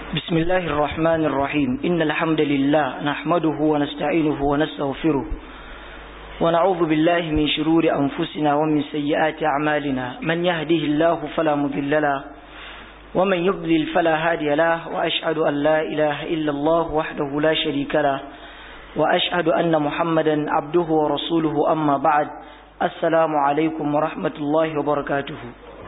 بسم الله الرحمن الرحيم إن الحمد لله نحمده ونستعينه ونستغفره ونعوذ بالله من شرور أنفسنا ومن سيئات أعمالنا من يهده الله فلا مضل له ومن يضلل فلا هادي له وأشهد أن لا إله إلا الله وحده لا شريك له وأشهد أن محمدا عبده ورسوله أما بعد السلام عليكم ورحمة الله وبركاته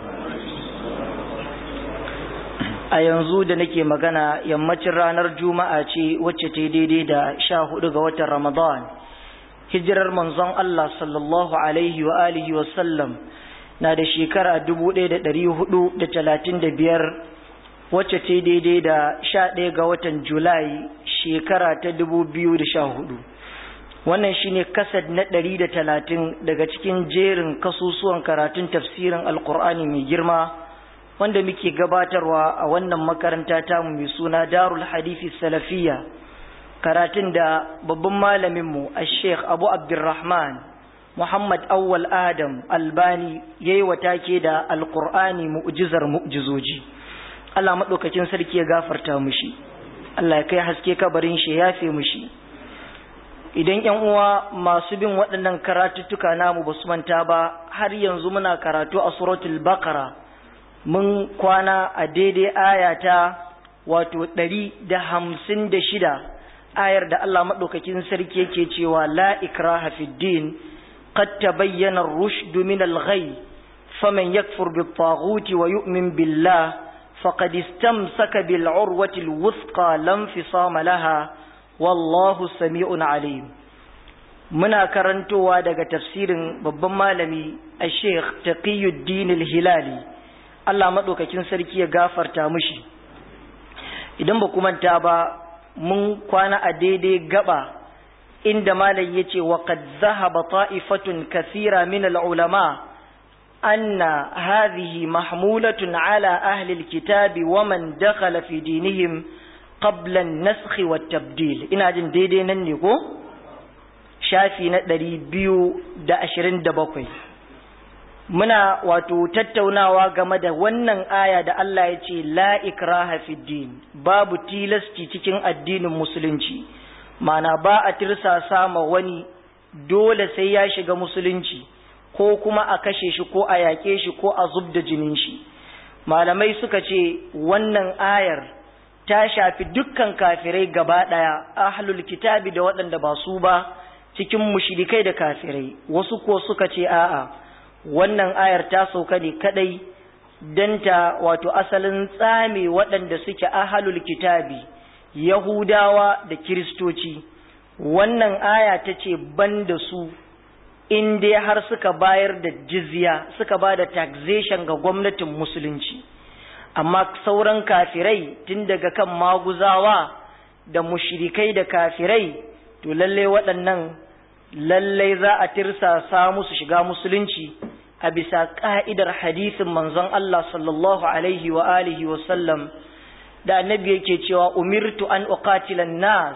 a yanzu da nake magana yammacin ranar juma'a ce wacce ta daidai da sha hudu ga watan ramadan hijirar manzon Allah sallallahu alaihi wa alihi wa sallam na da shekara dubu ɗaya da ɗari hudu da talatin da biyar wacce ta daidai da sha ɗaya ga watan julai shekara ta dubu biyu da sha hudu wannan shine kasad na ɗari da talatin daga cikin jerin kasusuwan karatun tafsirin alkur'ani mai girma wanda muke gabatarwa a wannan makaranta tamu mai suna darul hadithi salafiya karatun da babban malaminmu a sheikh abu abdurrahman muhammad awwal adam albani ya yi take da alkur'ani mu'jizar mu'jizoji allah maɗaukakin sarki ya gafarta mushi allah ya kai haske kabarin shi ya fi mushi idan yan uwa masu bin waɗannan karatuttuka namu ba su manta ba har yanzu muna karatu a suratul baqara mun kwana a daidai ayata wato ɗari da hamsin da shida ayar da Allah maɗaukakin sarki yake cewa la ikraha fid din qad tabayyana ar-rushd min al-ghay faman yakfur bit-taghuti wa yu'min billah faqad istamsaka bil-urwati al-wuthqa lam fisama laha wallahu sami'un alim muna karantowa daga tafsirin babban malami a-sheikh taqiyuddin al-hilali Allah maɗaukakin sarki ya gafarta mushi idan ba ku manta ba mun kwana a daidai gaba inda malam ya ce wa qad zahaba ta'ifatun kathira min al-ulama anna hadhihi mahmulatun ala ahli al-kitabi wa man dakhala fi dinihim qabla an-nasakh wa tabdil ina jin daidai nan ne ko shafi na 227 muna wato tattaunawa game da wannan aya da Allah ya ce la ikraha fid din babu tilasti cikin addinin musulunci mana ba a tirsasa ma wani dole sai ya shiga musulunci ko kuma a kashe shi ko a yaƙe shi ko a zub da jinin shi malamai suka ce wannan ayar ta shafi dukkan kafirai gaba ɗaya ahlul kitabi da waɗanda ba su ba cikin mushrikai da kafirai wasu ko suka ce a'a wannan ayar ta sauka ne kadai don ta wato asalin tsame waɗanda suke ahalul kitabi yahudawa da kiristoci wannan aya ta ce ban da su in dai har suka bayar da jizya suka ba da taxation ga gwamnatin musulunci amma sauran kafirai tun daga kan maguzawa da mushrikai da kafirai to lallai waɗannan lallai za a tirsasa musu shiga musulunci a bisa ƙa'idar hadisin manzon Allah sallallahu alaihi wa alihi wa sallam da annabi yake cewa umirtu an uqatilan nas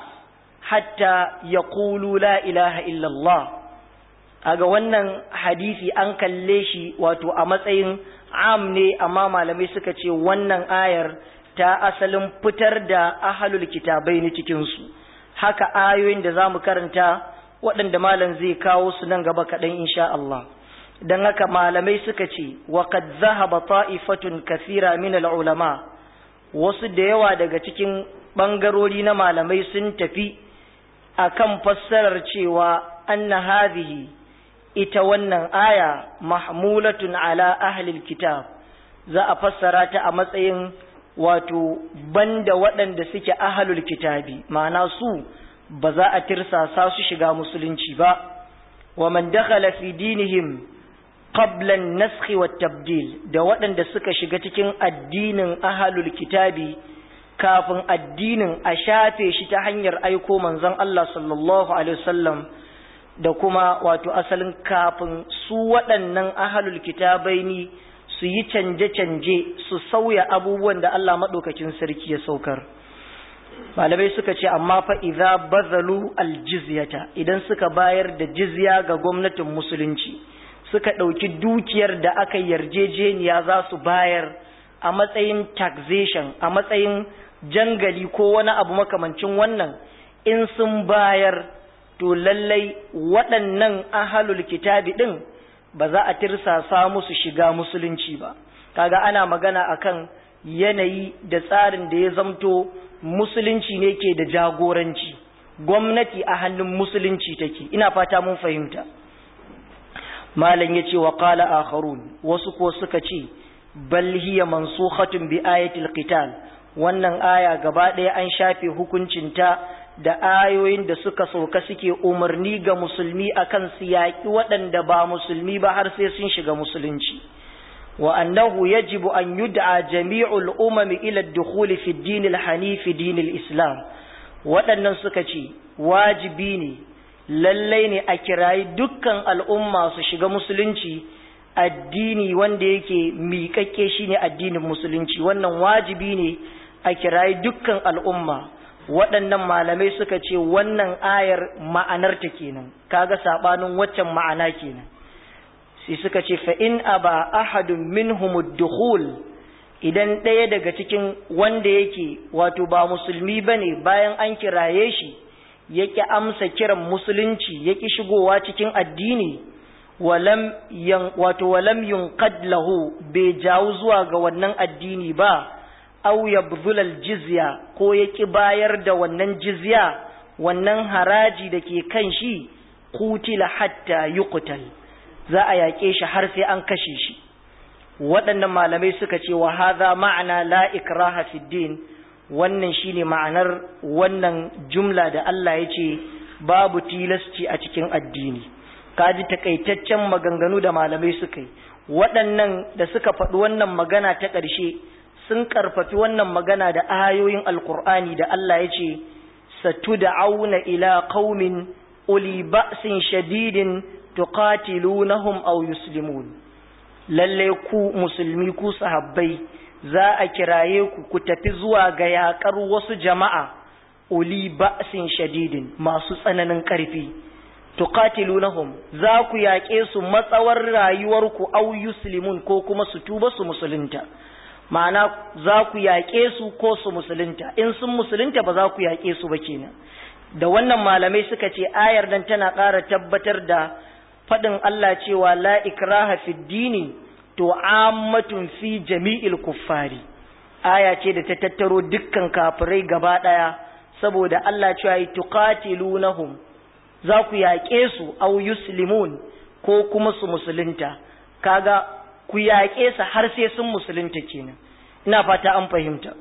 hatta yaqulu la ilaha illallah aga wannan hadisi an kalle shi wato a matsayin am ne amma malamai suka ce wannan ayar ta asalin fitar da ahalul kitabai ne cikin su haka ayoyin da zamu karanta waɗanda malam zai kawo su nan gaba kaɗan insha Allah don haka malamai suka ce wa qad zahaba ta'ifatun kathira min al-ulama wasu da yawa daga cikin bangarori na malamai sun tafi akan fassarar cewa anna hadhihi ita wannan aya mahmulatun ala ahli kitab za a fassara ta a matsayin wato banda waɗanda suke ahlul kitabi ma'ana su ba za a tirsasa su shiga musulunci ba wa man dakhala fi dinihim qabla an-nasakh wa tabdil da waɗanda suka shiga cikin addinin ahlul kitabi kafin addinin a shafe shi ta hanyar aiko manzon Allah sallallahu alaihi wasallam da kuma wato asalin kafin su waɗannan ahlul kitabaini su yi canje-canje su sauya abubuwan da Allah maɗaukakin sarki ya saukar malamai suka ce amma fa idza bazalu aljizyata idan suka bayar da jizya ga gwamnatin musulunci suka ɗauki dukiyar da aka yarjejeniya za su bayar a matsayin taxation a matsayin jangali ko wani abu makamancin wannan in sun bayar to lallai waɗannan ahalul kitabi ɗin ba za a tirsasa musu shiga musulunci ba kaga ana magana akan yanayi da tsarin da ya zamto musulunci ne ke da jagoranci gwamnati a hannun musulunci take ina fata mun fahimta malam ya ce wa qala akharun wasu ko suka ce bal hiya mansukhatun bi ayatil qital wannan aya gaba ɗaya an shafe hukuncinta da ayoyin da suka sauka suke umarni ga musulmi akan su yaƙi waɗanda ba musulmi ba har sai sun shiga musulunci wa annahu yajibu an yud'a jami'ul umami ila ad-dukhul fi ad-din al-hanif din al-islam waɗannan suka ce wajibi ne lallai ne a kirayi dukkan al'umma su shiga musulunci addini wanda yake miƙaƙƙe shine addinin musulunci wannan wajibi ne a kirayi dukkan al'umma waɗannan malamai suka ce wannan ayar ma'anarta kenan kaga sabanin waccan ma'ana kenan sai suka ce fa in aba ahadun minhum dukhul idan ɗaya daga cikin wanda yake wato ba musulmi bane bayan an kiraye shi yake amsa kiran musulunci yake shigowa cikin addini walam yan wato walam yunqad lahu bai jawo zuwa ga wannan addini ba aw yabdhul jizya ko yaki bayar da wannan jizya wannan haraji da ke kan shi qutila hatta yuqtal za a yaƙe shi har sai an kashe shi waɗannan malamai suka ce wa hadha ma'ana la ikraha fid din wannan shine ma'anar wannan jumla da Allah ya ce babu tilasci a cikin addini kaji takaitaccen maganganu da malamai suka yi waɗannan da suka faɗi wannan magana ta ƙarshe sun ƙarfafi wannan magana da ayoyin alkur'ani da Allah ya ce satud'auna ila qaumin uli ba'sin shadidin tuqatilunahum aw yuslimun lalle ku musulmi ku sahabbai za a kiraye ku ku tafi zuwa ga yakar wasu jama'a uli ba'sin shadidin masu tsananin ƙarfi tuqatilunahum za ku yaƙe su matsawar rayuwarku aw yuslimun ko kuma su tuba su musulunta ma'ana za ku yaƙe su ko su musulunta in sun musulunta ba za ku yaƙe su ba kenan da wannan malamai suka ce ayar nan tana ƙara tabbatar da faɗin Allah cewa la ikraha fi dini to ammatun fi jami'il kuffari aya ce da ta tattaro dukkan kafirai gaba ɗaya saboda Allah cewa yi tuqatilunahum za ku yaƙe su au yuslimun ko kuma su musulunta kaga ku yaƙe su har sai sun musulunta kenan ina fata an fahimta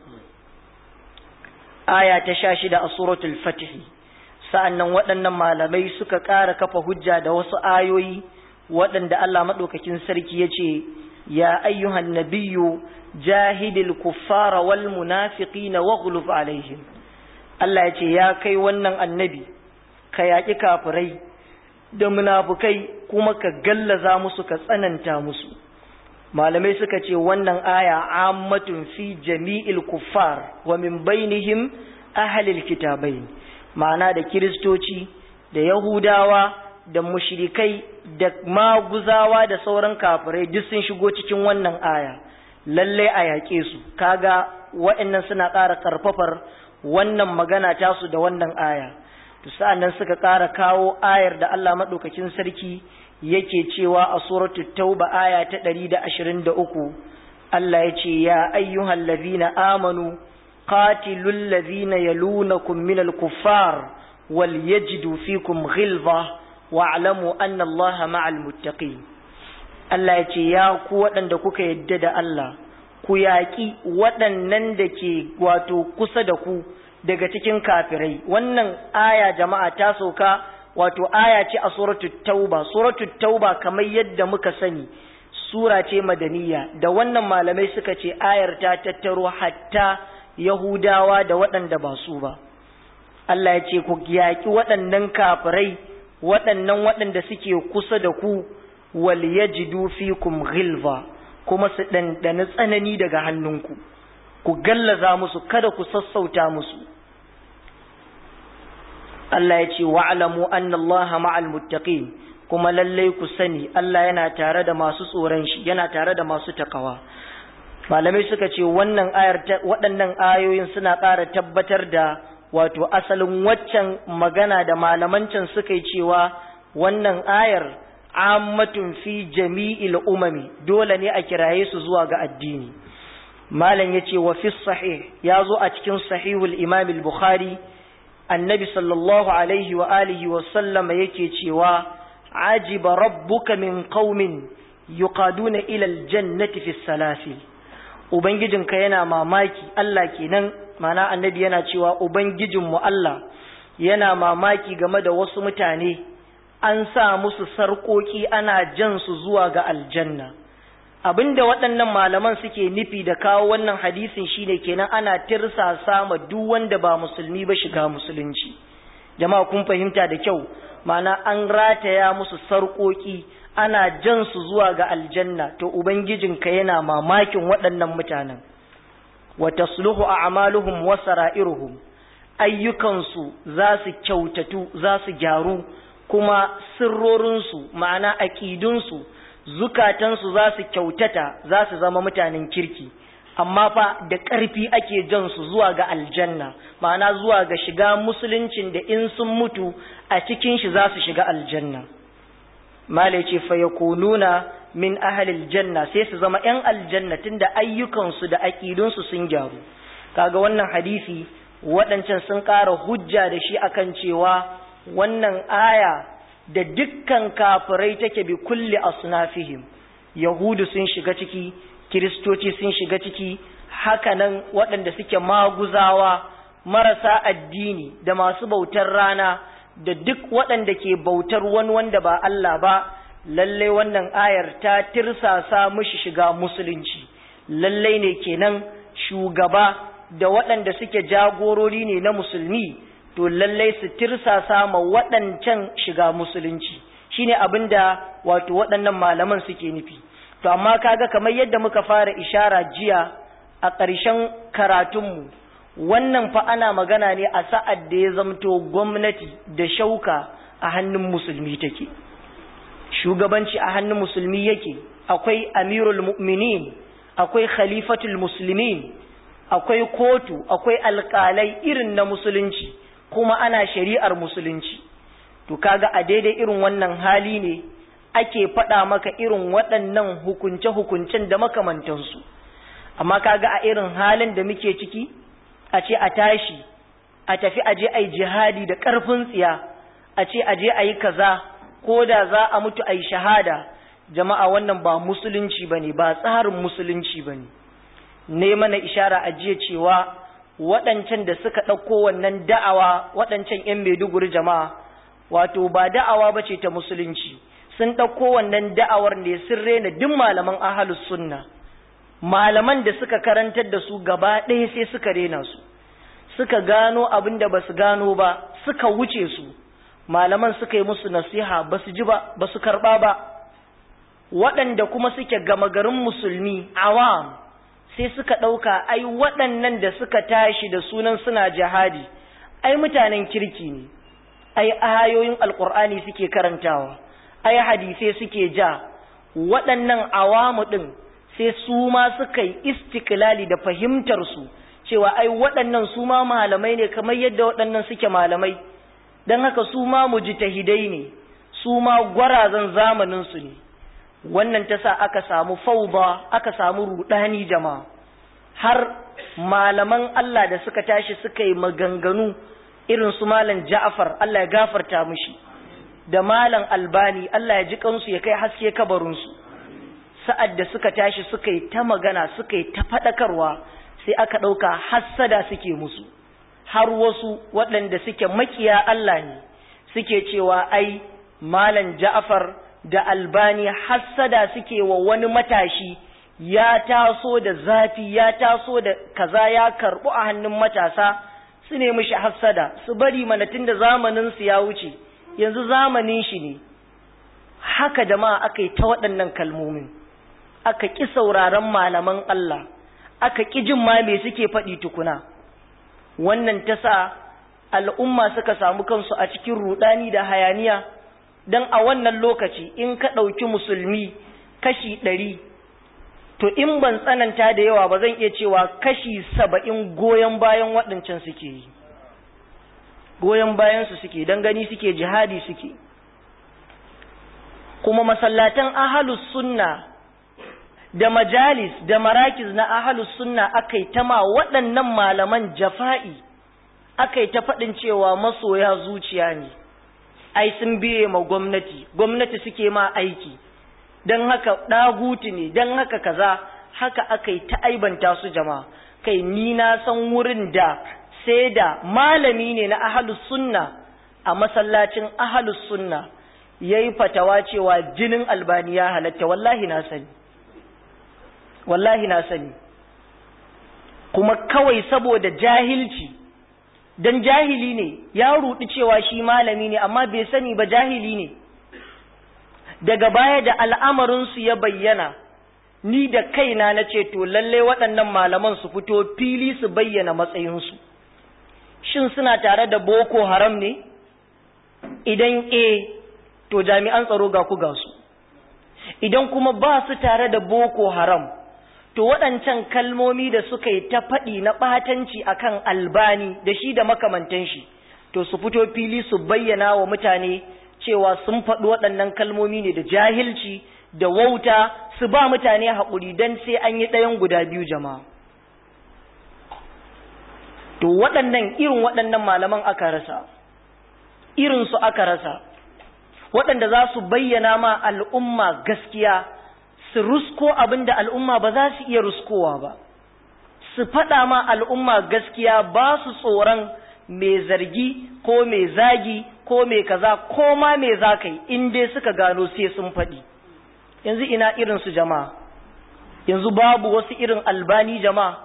aya ta sha shida a suratul fatihi sa'annan waɗannan malamai suka ƙara kafa hujja da wasu ayoyi waɗanda Allah maɗaukakin sarki ya ce ya ayyuhan nabiyyu jahidil kuffara wal munafiqina waghlub alaihim Allah ya ce ya kai wannan annabi ka yaƙi kafirai da munafukai kuma ka gallaza musu ka tsananta musu malamai suka ce wannan aya ammatun fi jami'il kuffar wa min bainihim ahlil kitabain ma'ana da kiristoci da yahudawa da mushrikai da maguzawa da sauran kafirai duk sun shigo cikin wannan aya lalle a yaƙe su kaga wa'annan suna ƙara ƙarfafar wannan magana tasu da wannan aya to sa'annan suka ƙara kawo ayar da Allah madaukakin sarki yake cewa a suratul tauba aya ta 123 Allah ya ce ya ayyuhal ladhina amanu qatilul ladhina yalunakum minal kuffar wal yajidu fikum ghilza wa'lamu anna Allaha ma'al muttaqin Allah ya ce ya ku waɗanda kuka yadda da Allah ku yaƙi waɗannan da ke wato kusa da ku daga cikin kafirai wannan aya jama'a ta sauka wato aya ce a suratul tauba suratul tauba kamar yadda muka sani sura ce madaniya da wannan malamai suka ce ayar ta tattaro hatta yahudawa da waɗanda ba su ba Allah ya ce ku yaƙi waɗannan kafirai waɗannan waɗanda suke kusa da ku wal yajidu fikum ghilva kuma su ɗanɗani tsanani daga hannunku ku gallaza musu kada ku sassauta musu Allah ya ce wa'alamu anna Allah ma'al muttaqin kuma lallai ku sani Allah yana tare da masu tsoron shi yana tare da masu takawa malamai suka ce wannan ayar waɗannan ayoyin suna ƙara tabbatar da wato asalin waccan magana da malamancan suka yi cewa wannan ayar ammatun fi jami'il umami dole ne a kiraye su zuwa ga addini malam yace wa fi sahih ya zo a cikin sahihul imam al-bukhari annabi sallallahu alaihi wa alihi wa sallama yake cewa ajiba rabbuka min qaumin yuqaduna ila aljannati fi salasil ubangijinka yana mamaki Allah kenan mana annabi yana cewa ubangijinmu Allah yana mamaki game da wasu mutane an sa musu sarƙoƙi ana jan su zuwa ga aljanna abinda waɗannan malaman suke nufi da kawo wannan hadisin shine kenan ana tirsasa ma duk wanda ba musulmi ba shiga musulunci jama'a kun fahimta da kyau mana an rataya musu sarƙoƙi ana jan su zuwa ga aljanna to ubangijinka yana mamakin waɗannan mutanen wa tasluhu a'maluhum wa sara'iruhum ayyukansu za su kyautatu za su gyaru kuma sirrorinsu ma'ana aƙidunsu zukatansu za su kyautata za su zama mutanen kirki amma fa da ƙarfi ake jan su zuwa ga aljanna ma'ana zuwa ga shiga musuluncin da in sun mutu a cikin shi za su shiga aljanna mala ce fa yakununa min ahlil janna sai su zama yan aljanna tunda ayyukansu da aƙidunsu sun gyaru kaga wannan hadisi waɗancan sun ƙara hujja da shi akan cewa wannan aya da dukkan kafirai take bi kulli asnafihim yahudu sun shiga ciki kiristoci sun shiga ciki hakanan waɗanda suke maguzawa marasa addini da masu bautar rana da duk waɗanda ke bautar wani wanda ba Allah ba lallai wannan ayar ta tirsasa mushi shiga musulunci lallai ne kenan shugaba da waɗanda suke jagorori ne na musulmi to lallai su tirsasa ma waɗancan shiga musulunci shine abin da wato waɗannan malaman suke nufi to amma kaga kamar yadda muka fara ishara jiya a ƙarshen karatunmu wannan fa ana magana ne a sa'ad da ya zamto gwamnati da shauka a hannun musulmi take shugabanci a hannun musulmi yake akwai amirul mu'minin akwai khalifatul muslimin akwai kotu akwai alƙalai irin na musulunci kuma ana shari'ar musulunci to kaga a daidai irin wannan hali ne ake faɗa maka irin waɗannan hukunce-hukuncen da makamantansu amma kaga a irin halin da muke ciki a ce a tashi a tafi a je a yi jihadi da ƙarfin tsiya a ce a je a yi kaza ko da za a mutu a yi shahada jama'a wannan ba musulunci ba ne ba tsarin musulunci ba ne ne mana ishara a jiya cewa waɗancan da suka ɗauko wannan da'awa waɗancan 'yan maiduguri jama'a wato ba da'awa ba ce ta musulunci sun ɗauko wannan da'awar ne sun rena duk malaman ahalus sunna malaman da suka karantar da su gaba ɗaya sai suka rena su suka gano abin da ba su gano ba suka wuce su malaman suka yi musu nasiha ba su ji ba ba su karɓa ba waɗanda kuma suke gama garin musulmi awam sai suka ɗauka ai waɗannan da suka tashi da sunan suna jihadi ai mutanen kirki ne ai ayoyin alkur'ani suke karantawa ai hadisai suke ja waɗannan awamu ɗin sai su ma suka yi istiklali da fahimtarsu cewa ai waɗannan su ma malamai ne kamar yadda waɗannan suke malamai don haka su ma mujtahidai ne su ma gwarazan zamaninsu ne wannan ta sa aka samu fauda aka samu rudani jama'a har malaman Allah da suka tashi suka yi maganganu irin su malam Ja'far Allah ya gafarta mushi da malam Albani Allah ya ji kansu ya kai haske kabarinsu sa'ad da suka tashi suka yi ta magana suka yi ta faɗakarwa sai aka ɗauka hassada suke musu har wasu waɗanda suke makiya Allah ne suke cewa ai malam Ja'far da Albani hassada suke wa wani matashi ya taso da zafi ya taso da kaza ya karɓu a hannun matasa su ne mishi hassada su bari mana tun da zamaninsu ya wuce yanzu zamanin shi ne haka jama'a aka yi ta waɗannan kalmomin aka ƙi sauraron malaman Allah aka ƙi jin ma me suke faɗi tukuna wannan ta sa al'umma suka samu kansu a cikin ruɗani da hayaniya don a wannan lokaci in ka ɗauki musulmi kashi ɗari to in ban tsananta da yawa ba zan iya cewa kashi saba'in goyon bayan waɗancan suke yi goyon bayansu suke don gani suke jihadi suke kuma masallatan ahalus sunna da majalis da marakiz na ahalus sunna aka yi ta ma waɗannan malaman jafa'i aka yi ta faɗin cewa masoya zuciya ne ai sun biye ma gwamnati gwamnati suke ma aiki don haka ɗaguti ne don haka kaza haka aka yi ta aibanta su jama'a kai ni na san wurin da sai da malami ne na ahalus sunna a masallacin ahalus sunna ya yi fatawa cewa jinin albani ya halatta wallahi na sani wallahi na sani kuma kawai saboda jahilci dan jahili ne ya rudi cewa shi malami ne amma bai sani ba jahili ne daga baya da al'amarinsu ya bayyana ni da kaina na ce to lalle waɗannan malaman su fito fili su bayyana matsayinsu shin suna tare da boko haram ne idan e to jami'an tsaro ga ku ga su idan kuma ba su tare da boko haram to waɗancan kalmomi da suka yi ta faɗi na ɓatanci akan albani da shi da makamantan shi to su fito fili su bayyana wa mutane cewa sun faɗi waɗannan kalmomi ne da jahilci da wauta su ba mutane haƙuri don sai an yi ɗayan guda biyu jama'a to waɗannan irin waɗannan malaman aka rasa irinsu aka rasa waɗanda za su bayyana ma al'umma gaskiya su rusko abin da al'umma ba za su iya ruskowa ba su faɗa ma al'umma gaskiya ba su tsoron mai zargi ko mai zagi ko mai kaza ko ma mai za ka yi in dai suka gano sai sun faɗi yanzu ina irinsu jama'a yanzu babu wasu irin albani jama'a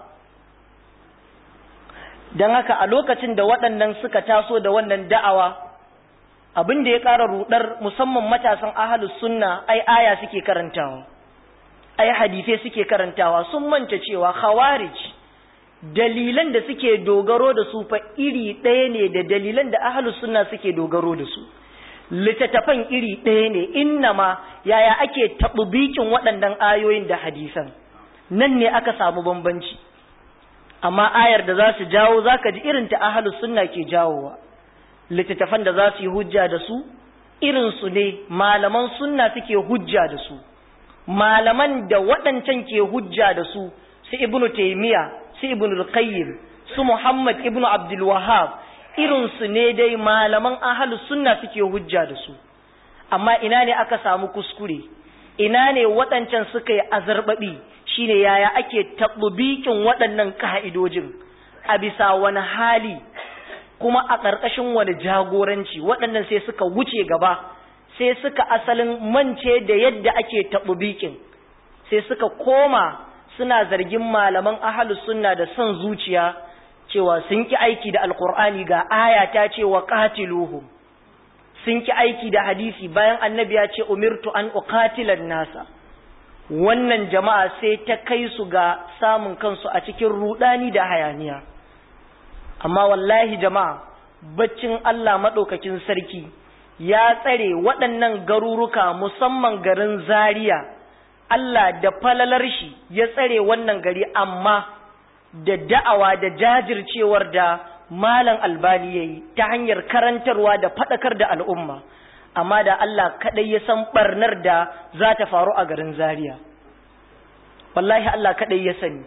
don haka a lokacin da waɗannan suka taso da wannan da'awa abin da ya ƙara rudar musamman matasan ahalus sunna ai aya suke karantawa ai hadisai suke karantawa sun manta cewa khawarij dalilan da suke dogaro da su fa iri ɗaya ne da dalilan da ahalus sunna suke dogaro da su littattafan iri ɗaya ne innama yaya ake taɓubikin waɗannan ayoyin da hadisan nan ne aka samu bambanci amma ayar da za su jawo za ka ji irin ta ahalus sunna ke jawowa littattafan da za su yi hujja da su irinsu ne malaman sunna suke hujja da su malaman da waɗancan ke hujja da su su ibnu taimiya su ibnu qayyim su muhammad ibnu abdul wahab irinsu ne dai malaman ahalus sunna suke hujja da su amma ina ne aka samu kuskure ina ne waɗancan suka yi azarbaɓi shine yaya ake taɓubikin waɗannan ka'idojin a bisa wani hali kuma a ƙarƙashin wani jagoranci waɗannan sai suka wuce gaba sai suka asalin mance da yadda ake taɓubikin sai suka koma suna zargin malaman ahalus sunna da son zuciya cewa sun ki aiki da alkur'ani ga aya ta ce wa qatiluhum sun ki aiki da hadisi bayan annabi ya ce umirtu an uqatilan nasa wannan jama'a sai ta kai su ga samun kansu a cikin rudani da hayaniya amma wallahi jama'a baccin Allah madaukakin sarki ya tsare waɗannan garuruka musamman garin Zaria Allah da falalar shi ya tsare wannan gari amma da da'awa da jajircewar da malam albani ya yi ta hanyar karantarwa da faɗakar da al'umma amma da Allah kaɗai ya san ɓarnar da za ta faru a garin zaria wallahi Allah kaɗai ya sani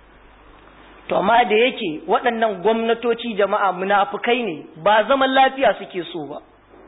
to amma da yake waɗannan gwamnatoci jama'a munafukai ne ba zaman lafiya suke so ba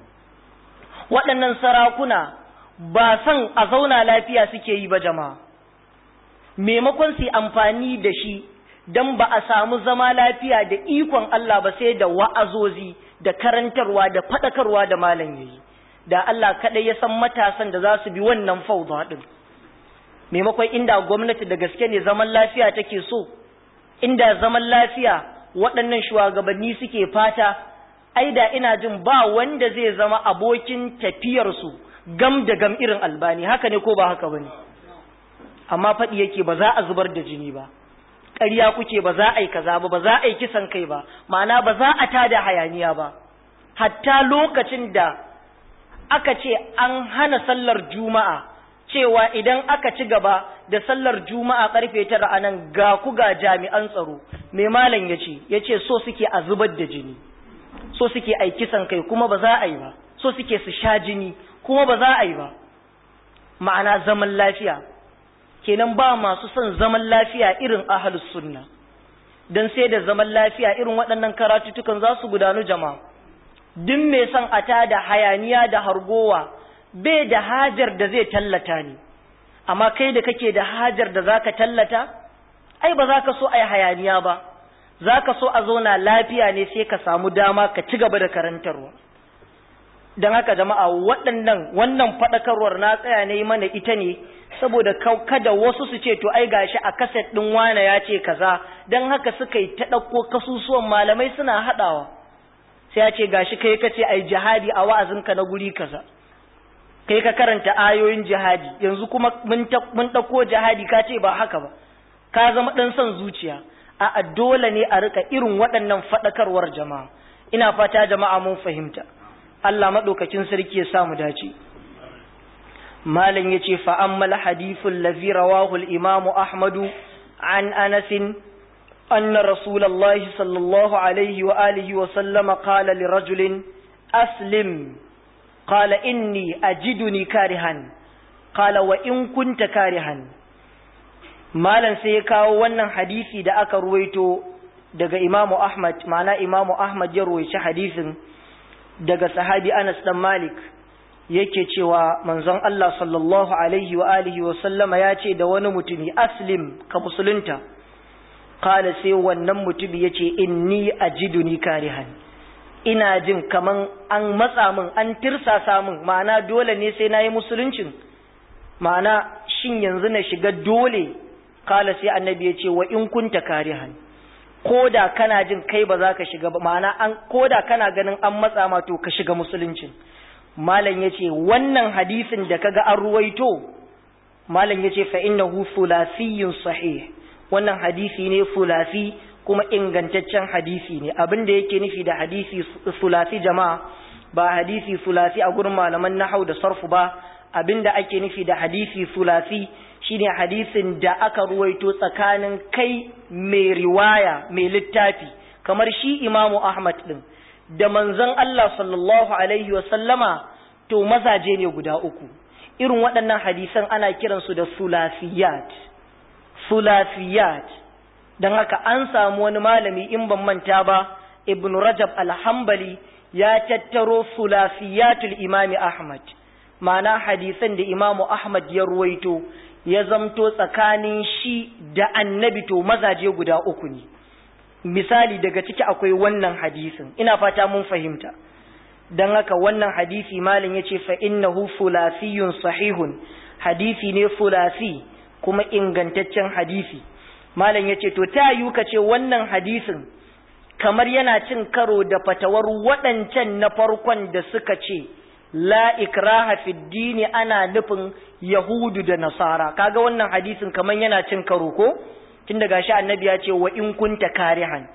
waɗannan sarakuna ba san a zauna lafiya suke yi ba jama'a maimakon su amfani da shi don ba a samu zama lafiya da ikon Allah ba sai da wa'azozi da karantarwa da faɗakarwa da malam yayi da Allah kaɗai ya san matasan da za su bi wannan fauda ɗin maimakon inda gwamnati da gaske ne zaman lafiya take so inda zaman lafiya waɗannan shugabanni suke fata ai da ina jin ba wanda zai zama abokin tafiyarsu gam da gam irin albani haka ne ko ba haka bane amma faɗi yake ba za a zubar da jini ba ƙarya kuke ba za a yi kaza ba ba za a yi kisan kai ba ma'ana ba za a tada hayaniya ba hatta lokacin da aka ce an hana sallar juma'a cewa idan aka ci gaba da sallar juma'a karfe tara a nan ga ku ga jami'an tsaro mai malam ya ce ya ce so suke a zubar da jini so suke a kisan kai kuma ba za a yi ba so suke su sha jini kuma ba za a yi ba ma'ana zaman lafiya kenan ba masu son zaman lafiya irin ahalus sunna don sai da zaman lafiya irin waɗannan karatutukan za su gudanu jama'a duk mai son a da hayaniya da hargowa bai da hajar da zai tallata ne amma kai da kake da hajar da zaka tallata ai ba za ka so a yi hayaniya ba za ka so a zauna lafiya ne sai ka samu dama ka ci gaba da karantarwa don haka jama'a waɗannan wannan faɗakarwar na tsaya ne mana ita ne saboda kada wasu su ce to ai gashi a kaset ɗin wane ya ce kaza don haka suka yi ta ɗauko kasusuwan malamai suna haɗawa sai ya ce gashi kai ka ce ai jihadi a wa'azinka na guri kaza kai ka karanta ayoyin jihadi yanzu kuma mun ɗauko jihadi ka ce ba haka ba ka zama ɗan son zuciya a dole ne a rika irin waɗannan faɗakarwar jama'a ina fata jama'a mun fahimta Allah maɗaukakin sarki ya sa mu dace malam ya ce fa'ammal hadithun lazi rawahu imamu ahmadu an anasin أن رسول الله صلى الله عليه وآله وسلم قال لرجل أسلم قال إني أجدني كارها قال وإن كنت كارها مالا سيكاو wannan hadisi da aka ruwaito daga Imam Ahmad ma'ana Imam Ahmad ya ruwaici hadisin daga sahabi Anas dan Malik yake cewa manzon Allah sallallahu alaihi wa alihi wa sallama ya ce da wani mutumi aslim ka musulunta qala sai wannan mutumi yace inni ajiduni karihan ina jin kaman an matsa min an tirsasa min ma'ana dole ne sai nayi musuluncin ma'ana shin yanzu na shiga dole kala sai annabi yace wa in kunta karihan koda kana jin kai ba za ka shiga ba ma'ana an koda kana ganin an matsa ma to ka shiga musuluncin malam yace wannan hadisin da kaga an ruwaito malam yace fa innahu thulathiyun sahih wannan hadisi ne fulasi kuma ingantaccen hadisi ne abin da yake nufi da hadisi fulasi jama'a ba hadisi fulasi a gurin malaman nahau da sarfu ba abin da ake nufi da hadisi fulasi shine hadisin da aka ruwaito tsakanin kai mai riwaya mai littafi kamar shi imamu ahmad din da manzon Allah sallallahu alaihi wa sallama to mazaje ne guda uku irin waɗannan hadisan ana kiransu da sulasiyat sulafiyat don haka an samu wani malami in ban manta ba ibn rajab alhambali ya tattaro sulafiyatul imami ahmad ma'ana hadisan da imamu ahmad ya ruwaito ya zamto tsakanin shi da annabi to mazaje guda uku ne misali daga ciki akwai wannan hadisin ina fata mun fahimta don haka wannan hadisi malin ya ce fa innahu fulafiyun sahihun hadisi ne fulasi kuma ingantaccen hadisi malam yace to ta yiwu ka ce wannan hadisin kamar yana cin karo da fatawar waɗancan na farkon da suka ce la ikraha fi dini ana nufin yahudu da nasara kaga wannan hadisin kamar yana cin karo ko tun daga shi annabi ya ce wa in kunta karihan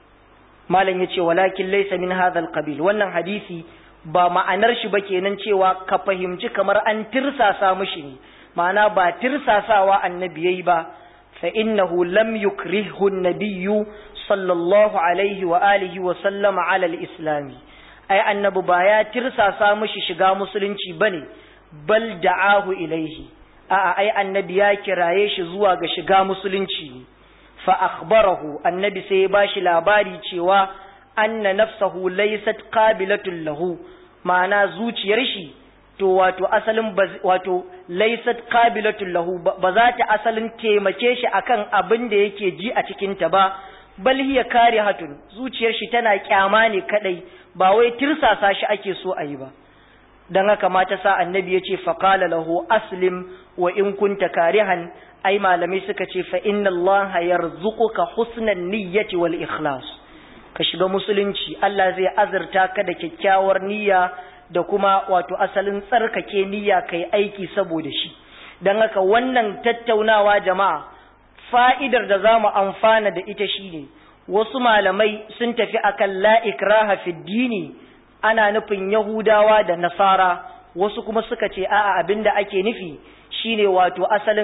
malam yace walakin laysa min hadha alqabil wannan hadisi ba ma'anar shi ba kenan cewa ka fahimci kamar an tirsasa mushi ne ma'ana ba tirsasawa annabi yayi ba fa innahu lam yukrihu an-nabiyyu sallallahu alaihi wa alihi wa sallama ala al-islam ai annabi ba ya tirsasa mishi shiga musulunci bane bal da'ahu ilaihi a'a ai annabi ya kiraye shi zuwa ga shiga musulunci fa akhbarahu annabi sai ya bashi labari cewa anna nafsahu laysat qabilatun lahu ma'ana zuciyar shi to wato asalin wato laysat qabilatul lahu ba za ta asalin taimake shi akan abin da yake ji a cikin ta ba bal hiya karihatun zuciyar shi tana kyama ne kadai ba wai tirsasa shi ake so a yi ba dan haka mata sa annabi yace fa qala lahu aslim wa in kunta karihan ai malamai suka ce fa inna allaha yarzuquka husnan niyyati wal ikhlas ka shiga musulunci Allah zai azurta ka da kyakkyawar niyya da kuma wato asalin tsarkake niyya kai aiki saboda shi don haka wannan tattaunawa jama'a fa'idar da za mu amfana da ita shine wasu malamai sun tafi akan la ikraha fi dini ana nufin yahudawa da nasara wasu kuma suka ce a'a abinda ake nufi shine wato asalin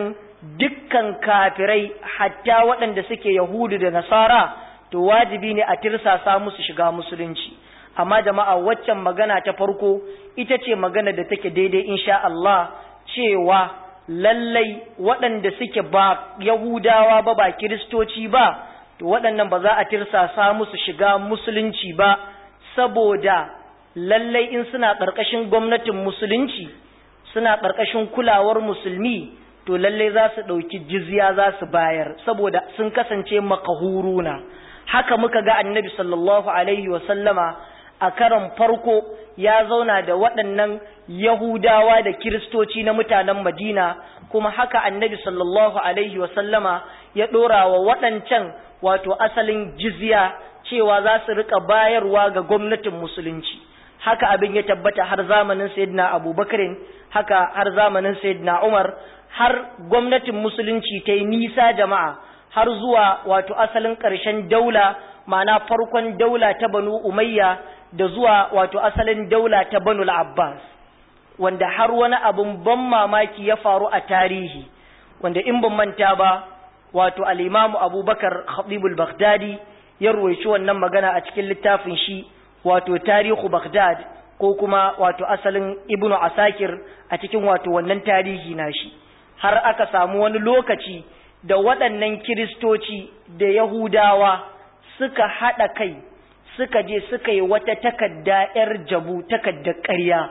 dukkan kafirai hatta waɗanda suke yahudu da nasara to wajibi ne a tirsasa musu shiga musulunci amma jama'a waccan magana ta farko ita ce magana da take daidai insha Allah cewa lallai waɗanda suke ba yahudawa ba ba kiristoci ba to waɗannan ba za a tirsasa musu shiga musulunci ba saboda lallai in suna ƙarƙashin gwamnatin musulunci suna ƙarƙashin kulawar musulmi to lallai za su ɗauki jizya za su bayar saboda sun kasance makahuruna haka muka ga annabi sallallahu alaihi sallama a karan farko ya zauna da waɗannan yahudawa da kiristoci na mutanen madina kuma haka annabi sallallahu alaihi sallama ya ɗora wa waɗancan wato asalin jizya cewa za su riƙa bayarwa ga gwamnatin musulunci haka abin ya tabbata har zamanin sayyidina abubakarin haka har zamanin sayyidina umar har gwamnatin musulunci ta yi nisa jama'a har zuwa wato asalin ƙarshen daula ma'ana farkon daula ta banu umayya da zuwa wato asalin daula ta banu abbas wanda har wani abin ban mamaki ya faru a tarihi wanda in ban manta ba wato al'imamu abubakar khatibul baghdadi ya ruwaici wannan magana a cikin littafin shi wato tarihu baghdad ko kuma wato asalin ibnu asakir a cikin wato wannan tarihi nashi har aka samu wani lokaci da waɗannan kiristoci da yahudawa suka haɗa kai suka je suka yi wata takadda 'yar jabu takaddar ƙarya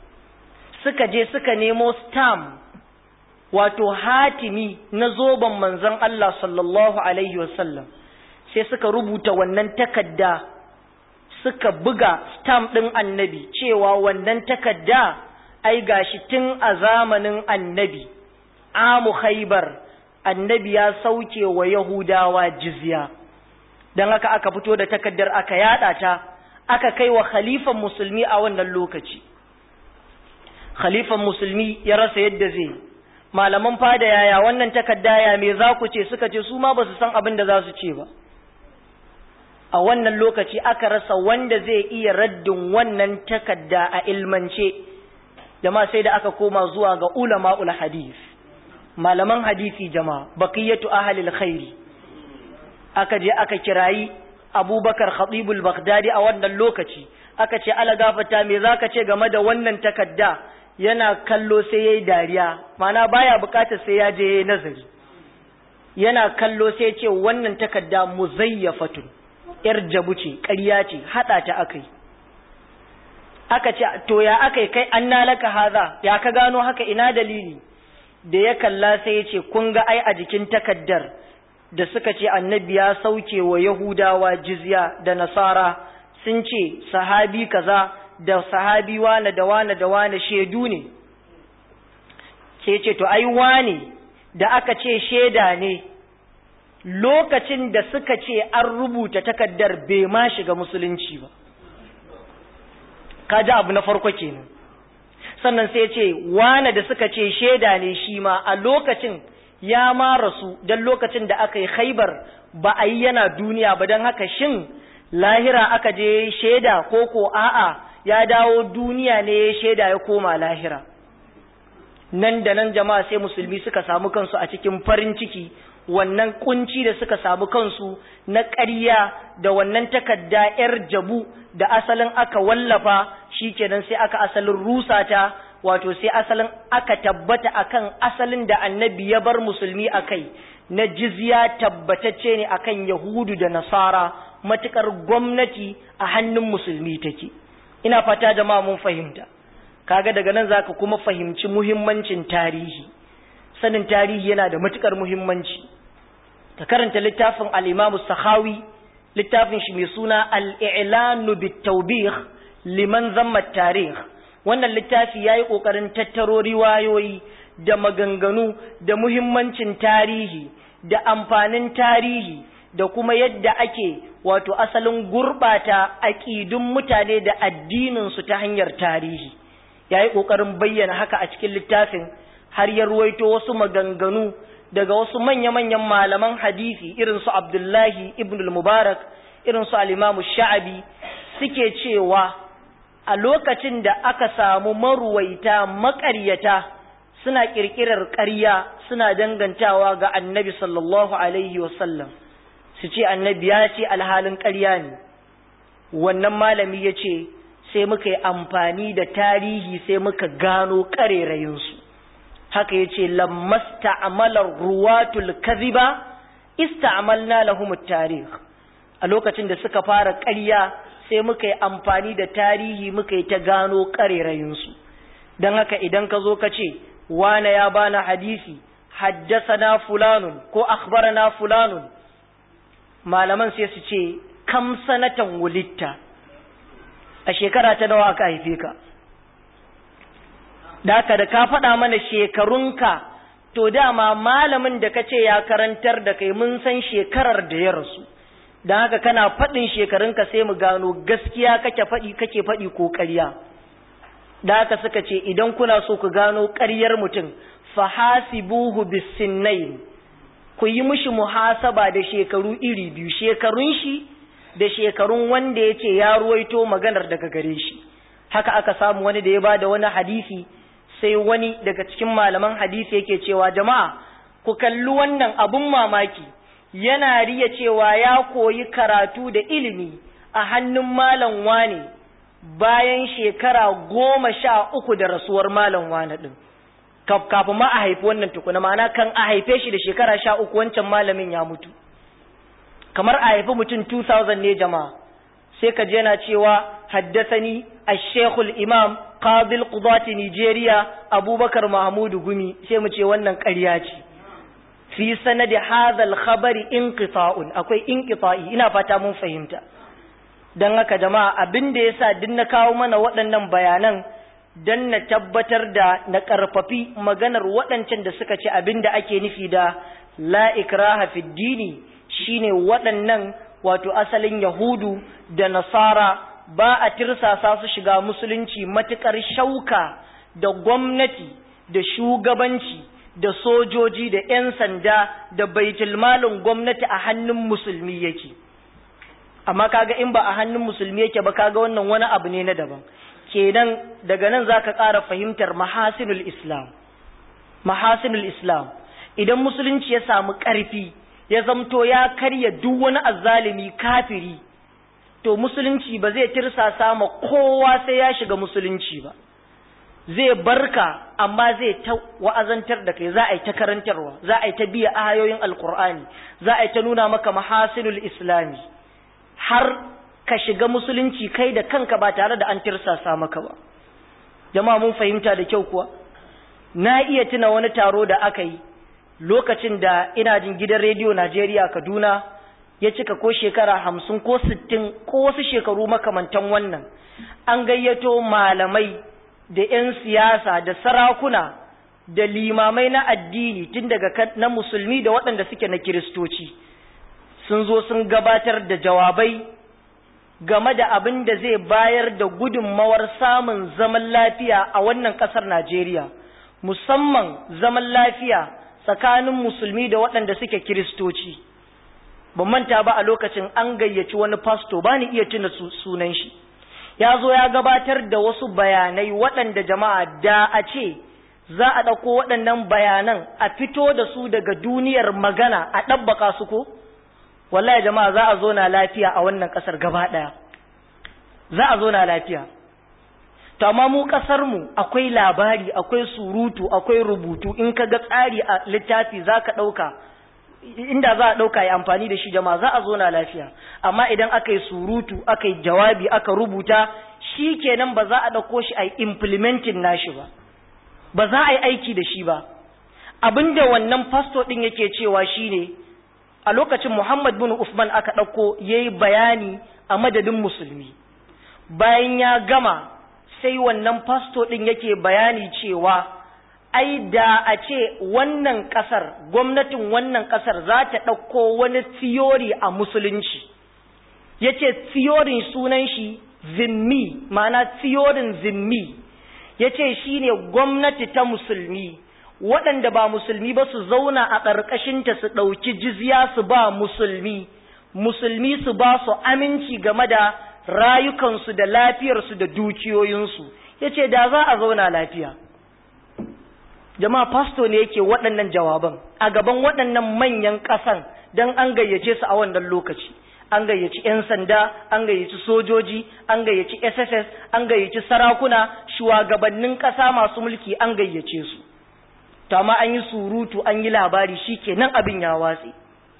suka je suka nemo stam wato hatimi na zoben manzon Allah sallallahu alaihi wasallam sai suka rubuta wannan takadda suka buga stam ɗin annabi cewa wannan takadda ai gashi tun a zamanin annabi amu khaibar annabi ya sauke wa yahudawa jizya don haka aka fito da takaddar aka yada ta aka kai wa khalifan musulmi a wannan lokaci khalifan musulmi ya rasa yadda zai malaman fada yaya wannan takadda ya me za ku ce suka ce su ma ba su san abin da za su ce ba a wannan lokaci aka rasa wanda zai iya raddin wannan takadda a ilmance jama'a sai da aka koma zuwa ga ulama'ul hadith malaman hadisi jama'a baqiyatu ahlil khairi aka je aka kirayi abubakar khatibul baghdadi a wannan lokaci aka ce ala gafata me zaka ce game da wannan takadda yana kallo sai yayi dariya mana baya bukatar sai ya je yayi nazari yana kallo sai ce wannan takadda muzayyafatun yar jabu ce ƙarya ce hada ta akai aka ce to ya akai kai anna laka haza ya ka gano haka ina dalili da ya kalla sai ya ce kun ga ai a jikin takaddar da suka ce annabi ya sauke wa yahudawa jizya da nasara sun ce sahabi kaza da sahabi wane da wane da wane shaidu ne sai ce to ai wane da aka ce shaida ne lokacin da suka ce an rubuta takaddar bai ma shiga musulunci ba kaji abu na farko kenan sannan sai ce wane da suka ce shaida ne shi ma a lokacin ya ma rasu don lokacin da aka yi khaibar ba a yi yana duniya ba don haka shin lahira aka je shaida ko ko a'a ya dawo duniya ne ya shaida ya koma lahira nan da nan jama'a sai musulmi suka samu kansu a cikin farin ciki wannan kunci da suka samu kansu na ƙarya da wannan takarda 'yar jabu da asalin aka wallafa shikenan sai aka asalin rusa ta wato sai asalin aka tabbata akan asalin da annabi ya bar musulmi akai na jizya tabbatacce ne akan yahudu da nasara matukar gwamnati a hannun musulmi take ina fata jama'a mun fahimta kaga daga nan zaka kuma fahimci muhimmancin tarihi sanin tarihi yana da matukar muhimmanci ka karanta littafin al-Imam Sakhawi littafin shi mai suna al-i'lanu bit-tawbih liman zamma tarikh wannan littafi yayi kokarin tattaro riwayoyi da maganganu da muhimmancin tarihi da amfanin tarihi da kuma yadda ake wato asalin gurbata aqidun mutane da addinin su ta hanyar tarihi yayi kokarin bayyana haka a cikin littafin har ya ruwaito wasu maganganu daga wasu manya-manyan malaman hadisi irin su Abdullahi ibn al-Mubarak irin su al-Imam Sha'abi suke cewa a lokacin da aka samu maruwaita maƙaryata suna ƙirƙirar ƙarya suna dangantawa ga annabi sallallahu alaihi wasallam su ce annabi ya ce alhalin ƙarya ne wannan malami ya ce sai muka yi amfani da tarihi sai muka gano ƙarerayinsu haka ya ce lammasta amalar ruwatul kaziba ista'amalna lahumut tarih a lokacin da suka fara ƙarya sai muka yi amfani da tarihi muka yi ta gano ƙarerayinsu don haka idan ka zo ka ce wane ya bana hadisi haddasana fulanun ko akhbarana fulanun malaman sai su ce kam sanatan wulitta a shekara ta nawa aka haife ka da haka da ka faɗa mana shekarunka to dama malamin da ka ce ya karantar da kai mun san shekarar da ya rasu don haka kana faɗin shekarunka sai mu gano gaskiya kake faɗi kake faɗi ko ƙarya da haka suka ce idan kuna so ku gano ƙaryar mutum fahasibuhu bisinnain ku yi mishi muhasaba da shekaru iri biyu shekarun shi da shekarun wanda ya ce ya ruwaito maganar daga gare shi haka aka samu wani da ya ba da wani hadisi sai wani daga cikin malaman hadisi yake cewa jama'a ku kalli wannan abun mamaki yana riya cewa ya koyi karatu da ilimi a hannun malam wane bayan shekara goma sha uku da rasuwar malam wane ɗin kafin ma a haifi wannan tukuna ma'ana kan a haife shi da shekara sha uku wancan malamin ya mutu kamar a haifi mutum 2000 ne jama'a sai ka je yana cewa haddasani ashekul imam qabil qudati nigeria abubakar mahmudu gumi sai mu ce wannan ƙarya ce fi sanadi hadha al-khabari inqita'un akwai inqita'i ina fata mun fahimta dan haka jama'a abin da yasa din na kawo mana waɗannan bayanan dan na tabbatar da na karfafi maganar waɗancan da suka ce abin da ake nufi da la ikraha fi dini shine waɗannan wato asalin yahudu da nasara ba a tirsasa su shiga musulunci matukar shauka da gwamnati da shugabanci da sojoji da 'yan sanda da baitulmalin gwamnati a hannun musulmi yake amma kaga in ba a hannun musulmi yake ba kaga wannan wani abu ne na daban kenan daga nan zaka ƙara fahimtar mahasinul islam mahasinul islam idan musulunci ya samu ƙarfi ya zamto ya karya duk wani azzalimi kafiri to musulunci ba zai tirsasa ma kowa sai ya shiga musulunci ba zai barka amma zai ta wa'azantar da kai za a yi ta karantarwa za a yi ta biya ayoyin alkur'ani za a yi ta nuna maka mahasinul islami har ka shiga musulunci kai da kanka ba tare da an tirsasa maka ba jama'a mun fahimta da kyau kuwa na iya tuna wani taro da aka yi lokacin da ina jin gidan rediyo Najeriya Kaduna ya cika ko shekara hamsin ko sittin ko wasu shekaru makamantan wannan an gayyato malamai da 'yan siyasa da sarakuna da limamai na addini tun daga na musulmi da waɗanda suke na kiristoci sun zo sun gabatar da jawabai game da abin da zai bayar da gudunmawar samun zaman lafiya a wannan ƙasar Najeriya musamman zaman lafiya tsakanin musulmi da waɗanda suke kiristoci ban manta ba a lokacin an gayyaci wani fasto ba ni iya tuna sunan shi ya zo ya gabatar da wasu bayanai waɗanda jama'a da a ce za a ɗauko waɗannan bayanan a fito da su daga duniyar magana a ɗabbaka su ko wallahi jama'a za a zo na lafiya a wannan ƙasar gaba ɗaya za a zo na lafiya to amma mu kasar mu akwai labari akwai surutu akwai rubutu in ka ga tsari a littafi zaka dauka inda za a dauka ya amfani da shi jama'a za a zo na lafiya amma idan aka yi surutu aka yi jawabi aka rubuta shi kenan ba za a dauko shi a implementing nashi ba ba za a yi aiki da shi ba abinda wannan pastor din yake cewa shine a lokacin Muhammad bin Usman aka dauko yayi bayani a madadin musulmi bayan ya gama sai wannan fasto ɗin yake bayani cewa ai da a ce wannan ƙasar gwamnatin wannan ƙasar za ta ɗauko wani theory a musulunci ya ce theorin sunan shi zimmi ma'ana theorin zimmi ya ce shi ne gwamnati ta musulmi waɗanda ba musulmi ba su zauna a ƙarƙashinta su ɗauki jizya su ba musulmi musulmi su ba su aminci game da rayukansu da lafiyarsu da dukiyoyinsu ya ce da za a zauna lafiya jama'a pasto ne yake waɗannan jawaban a gaban waɗannan manyan ƙasan don an gayyace su a wannan lokaci an gayyaci 'yan sanda an gayyaci sojoji an gayyaci sss an gayyaci sarakuna shugabannin ƙasa masu mulki an gayyace su to amma an yi surutu an yi labari shi kenan abin ya watse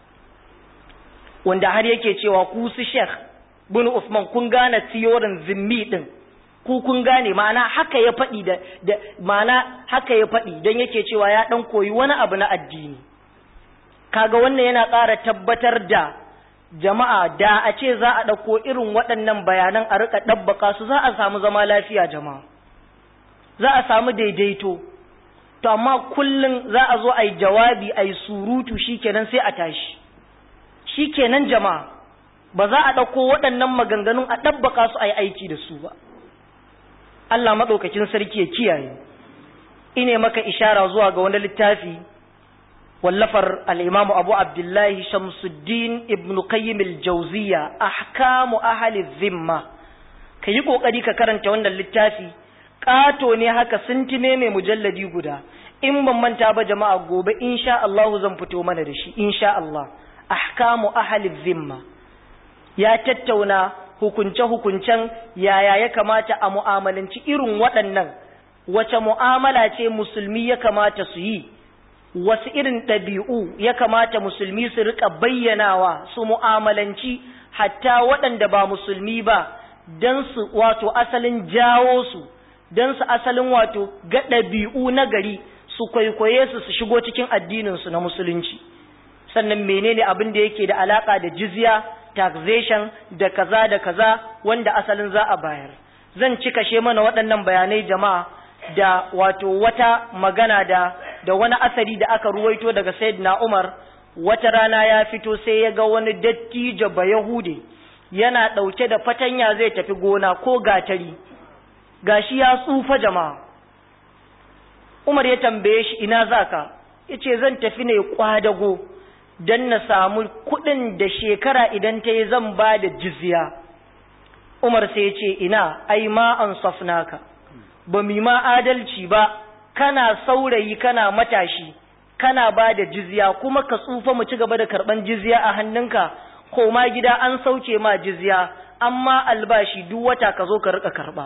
wanda har yake cewa ku su sheikh bin usman kun gane tiyorin zimmi din ku kun gane ma'ana haka ya faɗi da, da ma'ana haka ya faɗi don yake cewa ya ɗan koyi wani abu na addini kaga wannan yana ƙara tabbatar da jama'a da a ce za a ɗauko irin waɗannan bayanan a riƙa ɗabbaka su za a samu zama lafiya jama'a za a samu daidaito to amma kullum za a zo a yi jawabi a yi surutu shikenan sai a tashi shikenan jama'a ba za a ɗauko waɗannan maganganun a ɗabbaka su a yi aiki da su ba Allah maɗaukakin sarki ya kiyaye ine maka ishara zuwa ga wani littafi wallafar al'imamu abu abdullahi shamsuddin ibn qayyim al-jauziya ahkamu ahli zimma ka yi ƙoƙari ka karanta wannan littafi ƙato ne haka sintime mai mujalladi guda in ban manta ba jama'a gobe insha Allah zan fito mana da shi insha Allah ahkamu ahli zimma ya tattauna hukunce-hukuncen yaya ya kamata a mu'amalanci irin waɗannan wace mu'amala ce musulmi ya kamata su yi wasu irin ɗabi'u ya kamata musulmi su riƙa bayyanawa su mu'amalanci hatta waɗanda ba musulmi ba don su wato asalin jawo su don su asalin wato ga ɗabi'u na gari su kwaikwaye su su shigo cikin addininsu na musulunci sannan menene abin da yake da alaƙa da jizya taxation da kaza da kaza wanda asalin za a bayar zan ci kashe mana waɗannan bayanai jama'a da wato wata magana da da wani asari da aka ruwaito daga sayyidina Umar wata rana ya fito sai ya ga wani dattijo ba Yahude yana ɗauke da fatanya zai tafi gona ko gatari gashi ya tsufa jama'a Umar ya tambaye shi ina zaka yace zan tafi ne kwadago don na samu kuɗin da shekara idan ta yi zan ba da jizya umar sai ce ina ai ma an safnaka ba mi ma adalci ba kana saurayi kana matashi kana ba da jizya kuma ka tsufa mu ci gaba da karɓan jizya a hannunka ko ma gida an sauke ma jizya amma albashi duk wata ka zo ka rika karɓa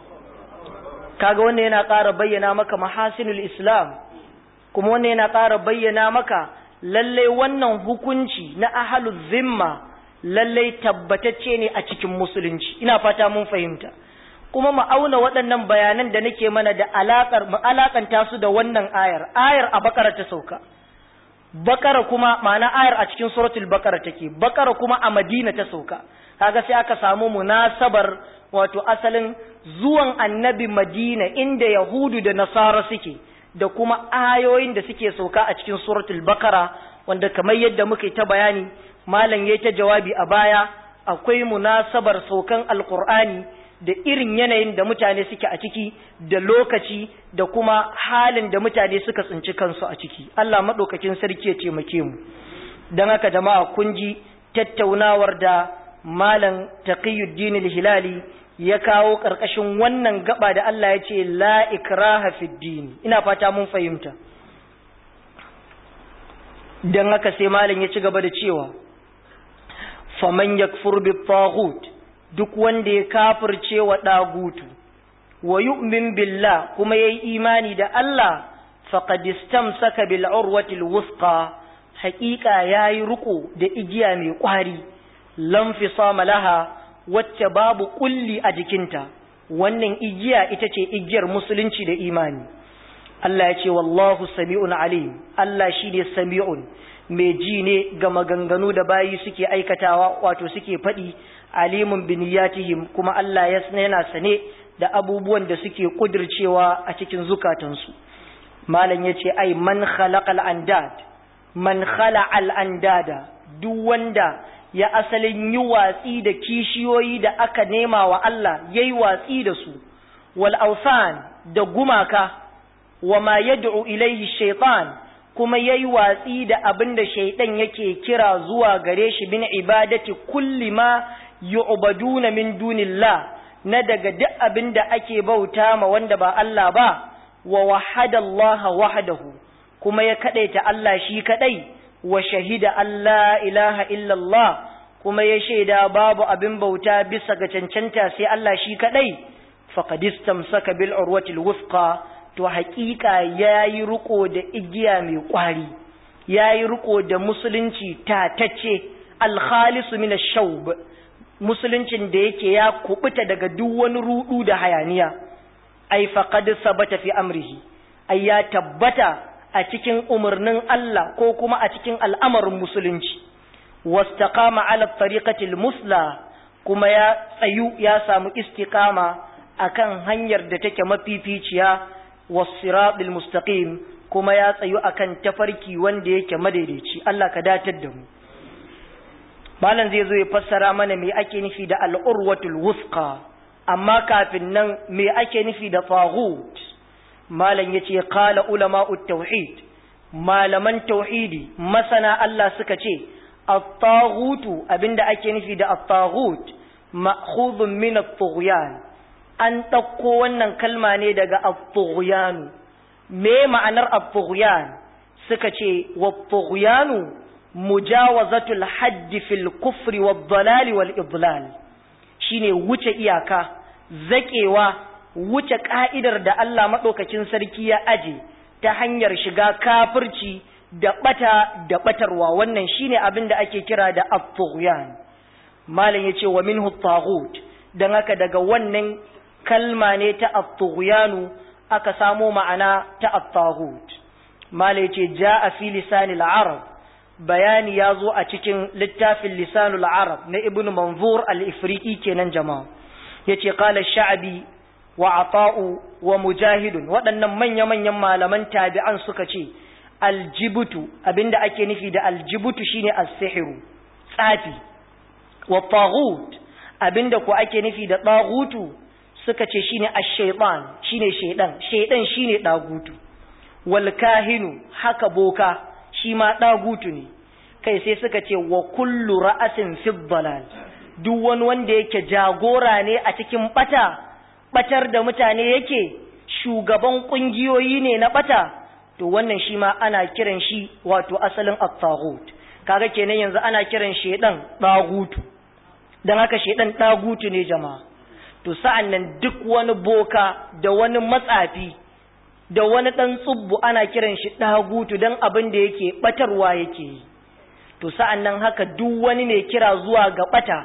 kaga wannan yana ƙara bayyana maka mahasinul islam kuma wannan yana ƙara bayyana maka lallai wannan hukunci na ahalul zimma lallai tabbatacce ne a cikin musulunci ina fata mun fahimta kuma mu auna waɗannan bayanan da nake mana da alakar mu alakanta su da wannan ayar ayar a bakara ta sauka bakara kuma ma'ana ayar a cikin suratul bakara take bakara kuma a madina ta sauka kaga sai aka samu munasabar wato asalin zuwan annabi madina inda yahudu da nasara suke da kuma ayoyin da suke sauka a cikin suratul bakara wanda kamar yadda muka yi ta bayani malam yayi ta jawabi a baya akwai munasabar saukan alqur'ani da irin yanayin da mutane suke a ciki da lokaci da kuma halin da mutane suka tsinci kansu a ciki Allah madaukakin sarki ya taimake mu dan haka jama'a kun ji tattaunawar da malam taqiyuddin al-hilali ya kawo ƙarƙashin wannan gaba da Allah ya ce la ikraha fid din ina fata mun fahimta dan haka sai malam ya ci gaba da cewa faman yakfur bi taghut duk wanda ya kafirce wa dagutu wa yu'min billah kuma yayi imani da Allah faqad istamsaka bil urwati al wusqa haqiqa yayi ruko da igiya mai kwari lam fisama laha wacce babu kulli a jikinta wannan igiya ita ce igiyar musulunci da imani Allah ya ce wallahu sami'un alim Allah shi ne sami'un mai ji ne ga maganganu da bayi suke aikatawa wato suke faɗi alimun biniyatihim kuma Allah ya yana sane da abubuwan da suke kudircewa a cikin zukatansu malam ya ce ai man khalaqal andad man khala'al andada duk wanda ya asalin yi watsi da kishiyoyi da aka nema wa Allah ya yi watsi da su, wal ausan da gumaka, wa ma yad'u ilaihi shaitan kuma ya yi watsi da abin da shaitan yake kira zuwa gare shi bin ibadati kulli ma yu'baduna min dunillah na daga duk abin da ake bauta ma wanda ba Allah ba, wa wahada Allah wahdahu kuma ya kadaita Allah shi kadai wa shahida Allah ilaha illallah kuma ya shaida babu abin bauta bisa ga cancanta sai Allah shi kadai faqad istamsaka bil urwatil wuthqa to haƙiƙa yayi riko da igiya mai kwari yayi riko da musulunci tatacce al khalis min ash-shawb musuluncin da yake ya kubuta daga duk wani rudu da hayaniya ai faqad sabata fi amrihi ai ya tabbata a cikin umarnin Allah ko kuma a cikin al'amarin musulunci wastaqama ala tariqatil musla kuma ya tsayu ya samu istiqama akan hanyar da take mafificiya was-siratil mustaqim kuma ya tsayu akan tafarki wanda yake madaidaici Allah ka datar da mu malam zai zo ya fassara mana me ake nufi da al'urwatul wusqa amma kafin nan me ake nufi da taghut malam yace qala ulama'ut tauhid malaman tauhidi masana Allah suka ce at-taghutu abinda ake nufi da at-taghut ma'khudhun min at-tughyan an dauko wannan kalma ne daga at-tughyan me ma'anar at-tughyan suka ce wat-tughyanu mujawazatul haddi fil kufri wad dalali wal idlal shine wuce iyaka zakewa wuce ka'idar da Allah madaukakin sarki ya aje ta hanyar shiga kafirci da bata da batarwa wannan shine abin da ake kira da at-tughyan malam yace wa minhu at dan haka daga wannan kalma ne ta at-tughyanu aka samo ma'ana ta at-taghut malam yace jaa fi lisanil arab bayani ya zo a cikin littafin lisanul arab na ibn manzur al-ifriqi kenan jama'a yace qala sha'bi wa ata'u wa mujahidun waɗannan manya-manyan malaman tabi'an suka ce aljibutu abinda ake nufi da aljibutu shine as-sihru tsafi wa taghut abinda ko ake nufi da taghutu suka ce shine ash-shaytan shine shaydan shaydan shine dagutu wal kahinu haka boka shi ma ɗagutu ne kai sai suka ce wa kullu ra'asin fi dalal duk wani wanda yake jagora ne a cikin bata batar da mutane yake shugaban kungiyoyi ne na bata to wannan shi ma ana kiran shi wato asalin at-taghut kaga kenan yanzu ana kiran shedan ɗagutu dan haka shedan ɗagutu ne jama'a to sa'an nan duk wani boka da wani matsafi da wani ɗan tsubbu ana kiran shi ɗagutu don abin da yake ɓatarwa yake yi to sa'an nan haka duk wani mai kira zuwa ga ɓata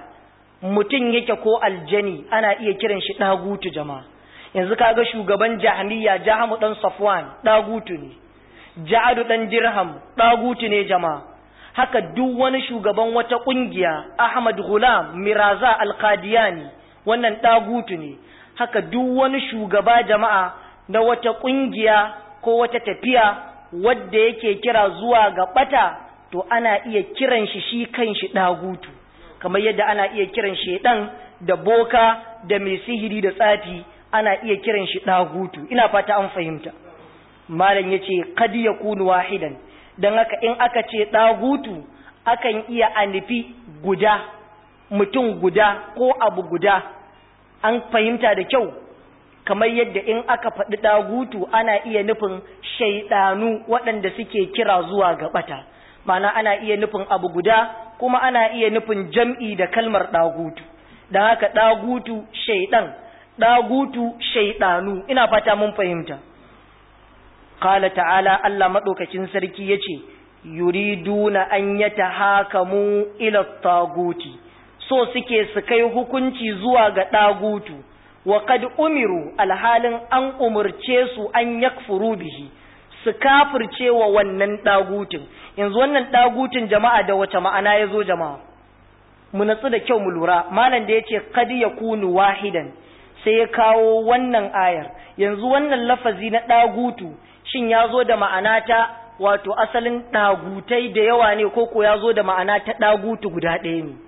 mutum yake ko aljani ana iya kiran shi ɗagutu jama'a yanzu kaga shugaban jahaniya jahamu ɗan safwan ɗagutu ne ja'adu ɗan dirham ɗagutu ne jama'a haka duk wani shugaban wata ƙungiya ahmad gulam miraza alkadiyani wannan ɗagutu ne haka duk wani shugaba jama'a na wata ƙungiya ko wata tafiya wadda yake kira zuwa ga ɓata to ana iya kiran shi shi kan shi ɗagutu kamar yadda ana iya kiran shaiɗan da boka da mai sihiri da tsafi ana iya kiran shi ɗagutu ina fata an fahimta malam ya ce kad ya kunu wahidan don haka in aka ce ɗagutu akan iya a nufi guda mutum guda ko abu guda an fahimta da kyau kamar yadda in aka faɗi ɗagutu ana iya nufin shaiɗanu waɗanda suke kira zuwa ga ɓata mana ana iya nufin abu guda kuma ana iya nufin jam'i da kalmar ɗagutu don haka ɗagutu shaiɗan ɗagutu shaiɗanu ina fata mun fahimta Kala ta'ala Allah maɗaukacin sarki ya ce yuriduna an yata hakamu ila taguti so suke su kai hukunci zuwa ga ɗagutu wa kad umiru alhalin an umurce su an yakfuru bihi su kafirce wa wannan ɗagutun yanzu wannan ɗagutun jama'a da wace ma'ana ya zo jama'a mu natsu da kyau mu lura malam da ya ce kad ya kunu wahidan sai ya kawo wannan ayar yanzu wannan lafazi na ɗagutu shin ya zo da ma'ana ta wato asalin ɗagutai da yawa ne ko ko ya zo da ma'ana ta ɗagutu guda ɗaya ne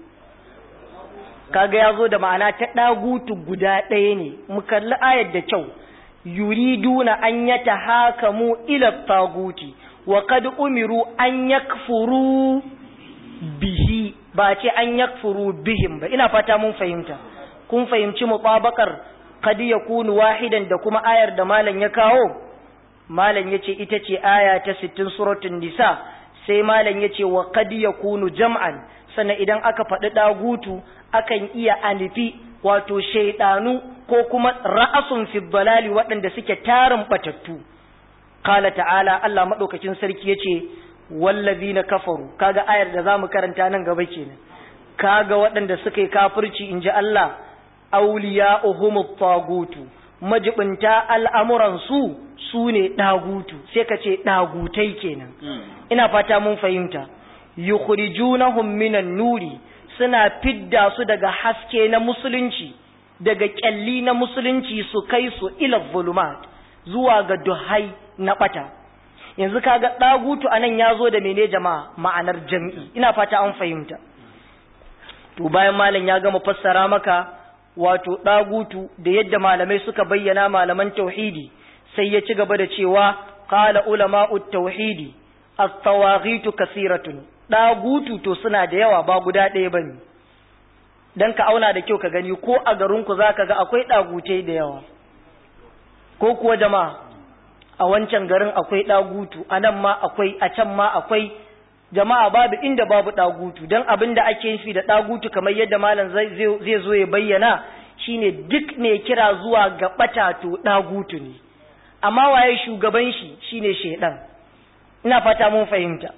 kaga ya zo da ma'ana ta ɗagutu guda ɗaya ne mu kalli ayar da kyau yuriduna an yata hakamu ila taguti wa kad umiru an yakfuru bihi ba ce an yakfuru bihim ba ina fata mun fahimta kun fahimci mutabakar kad yakunu wahidan da kuma ayar da malam ya kawo malam yace ita ce aya ta 60 suratul nisa sai malam yace wa qad yakunu jam'an sannan idan aka faɗi dagutu akan iya anifi wato shaidanu ko kuma ra'asun fi dalali waɗanda suke tarin batattu qala ta'ala Allah madaukakin sarki yace wallazina kafaru kaga ayar da zamu karanta nan gaba kenan kaga waɗanda suka yi kafirci inji Allah awliya'uhumut tagutu majibinta al'amuran su sune dagutu sai ka ce dagutai kenan ina fata mun fahimta yukhrijunahum minan nuri suna fidda su daga haske na musulunci daga kyalli na musulunci su kai su ila zulumat zuwa ga duhai na bata yanzu kaga dagutu anan yazo da mene jama'a ma'anar jami'i ina fata an fahimta to bayan malam ya gama fassara maka wato dagutu da yadda malamai suka bayyana malaman tauhidi sai ya ci gaba da cewa qala ulama'ut tauhidi at-tawaghitu kasiratun dagutu to suna da yawa ba guda ɗaya bane dan ka auna da kyau ka gani ko a garin ku zaka ga akwai dagutai da yawa ko kuwa jama'a a wancan garin akwai dagutu a nan ma akwai a can ma akwai jama'a babu inda babu dagutu dan abin da ake nufi da dagutu kamar yadda malam zai zo ya bayyana shine duk ne kira zuwa ga bata to dagutu ne amma waye shugaban shi shine shedan ina fata mun fahimta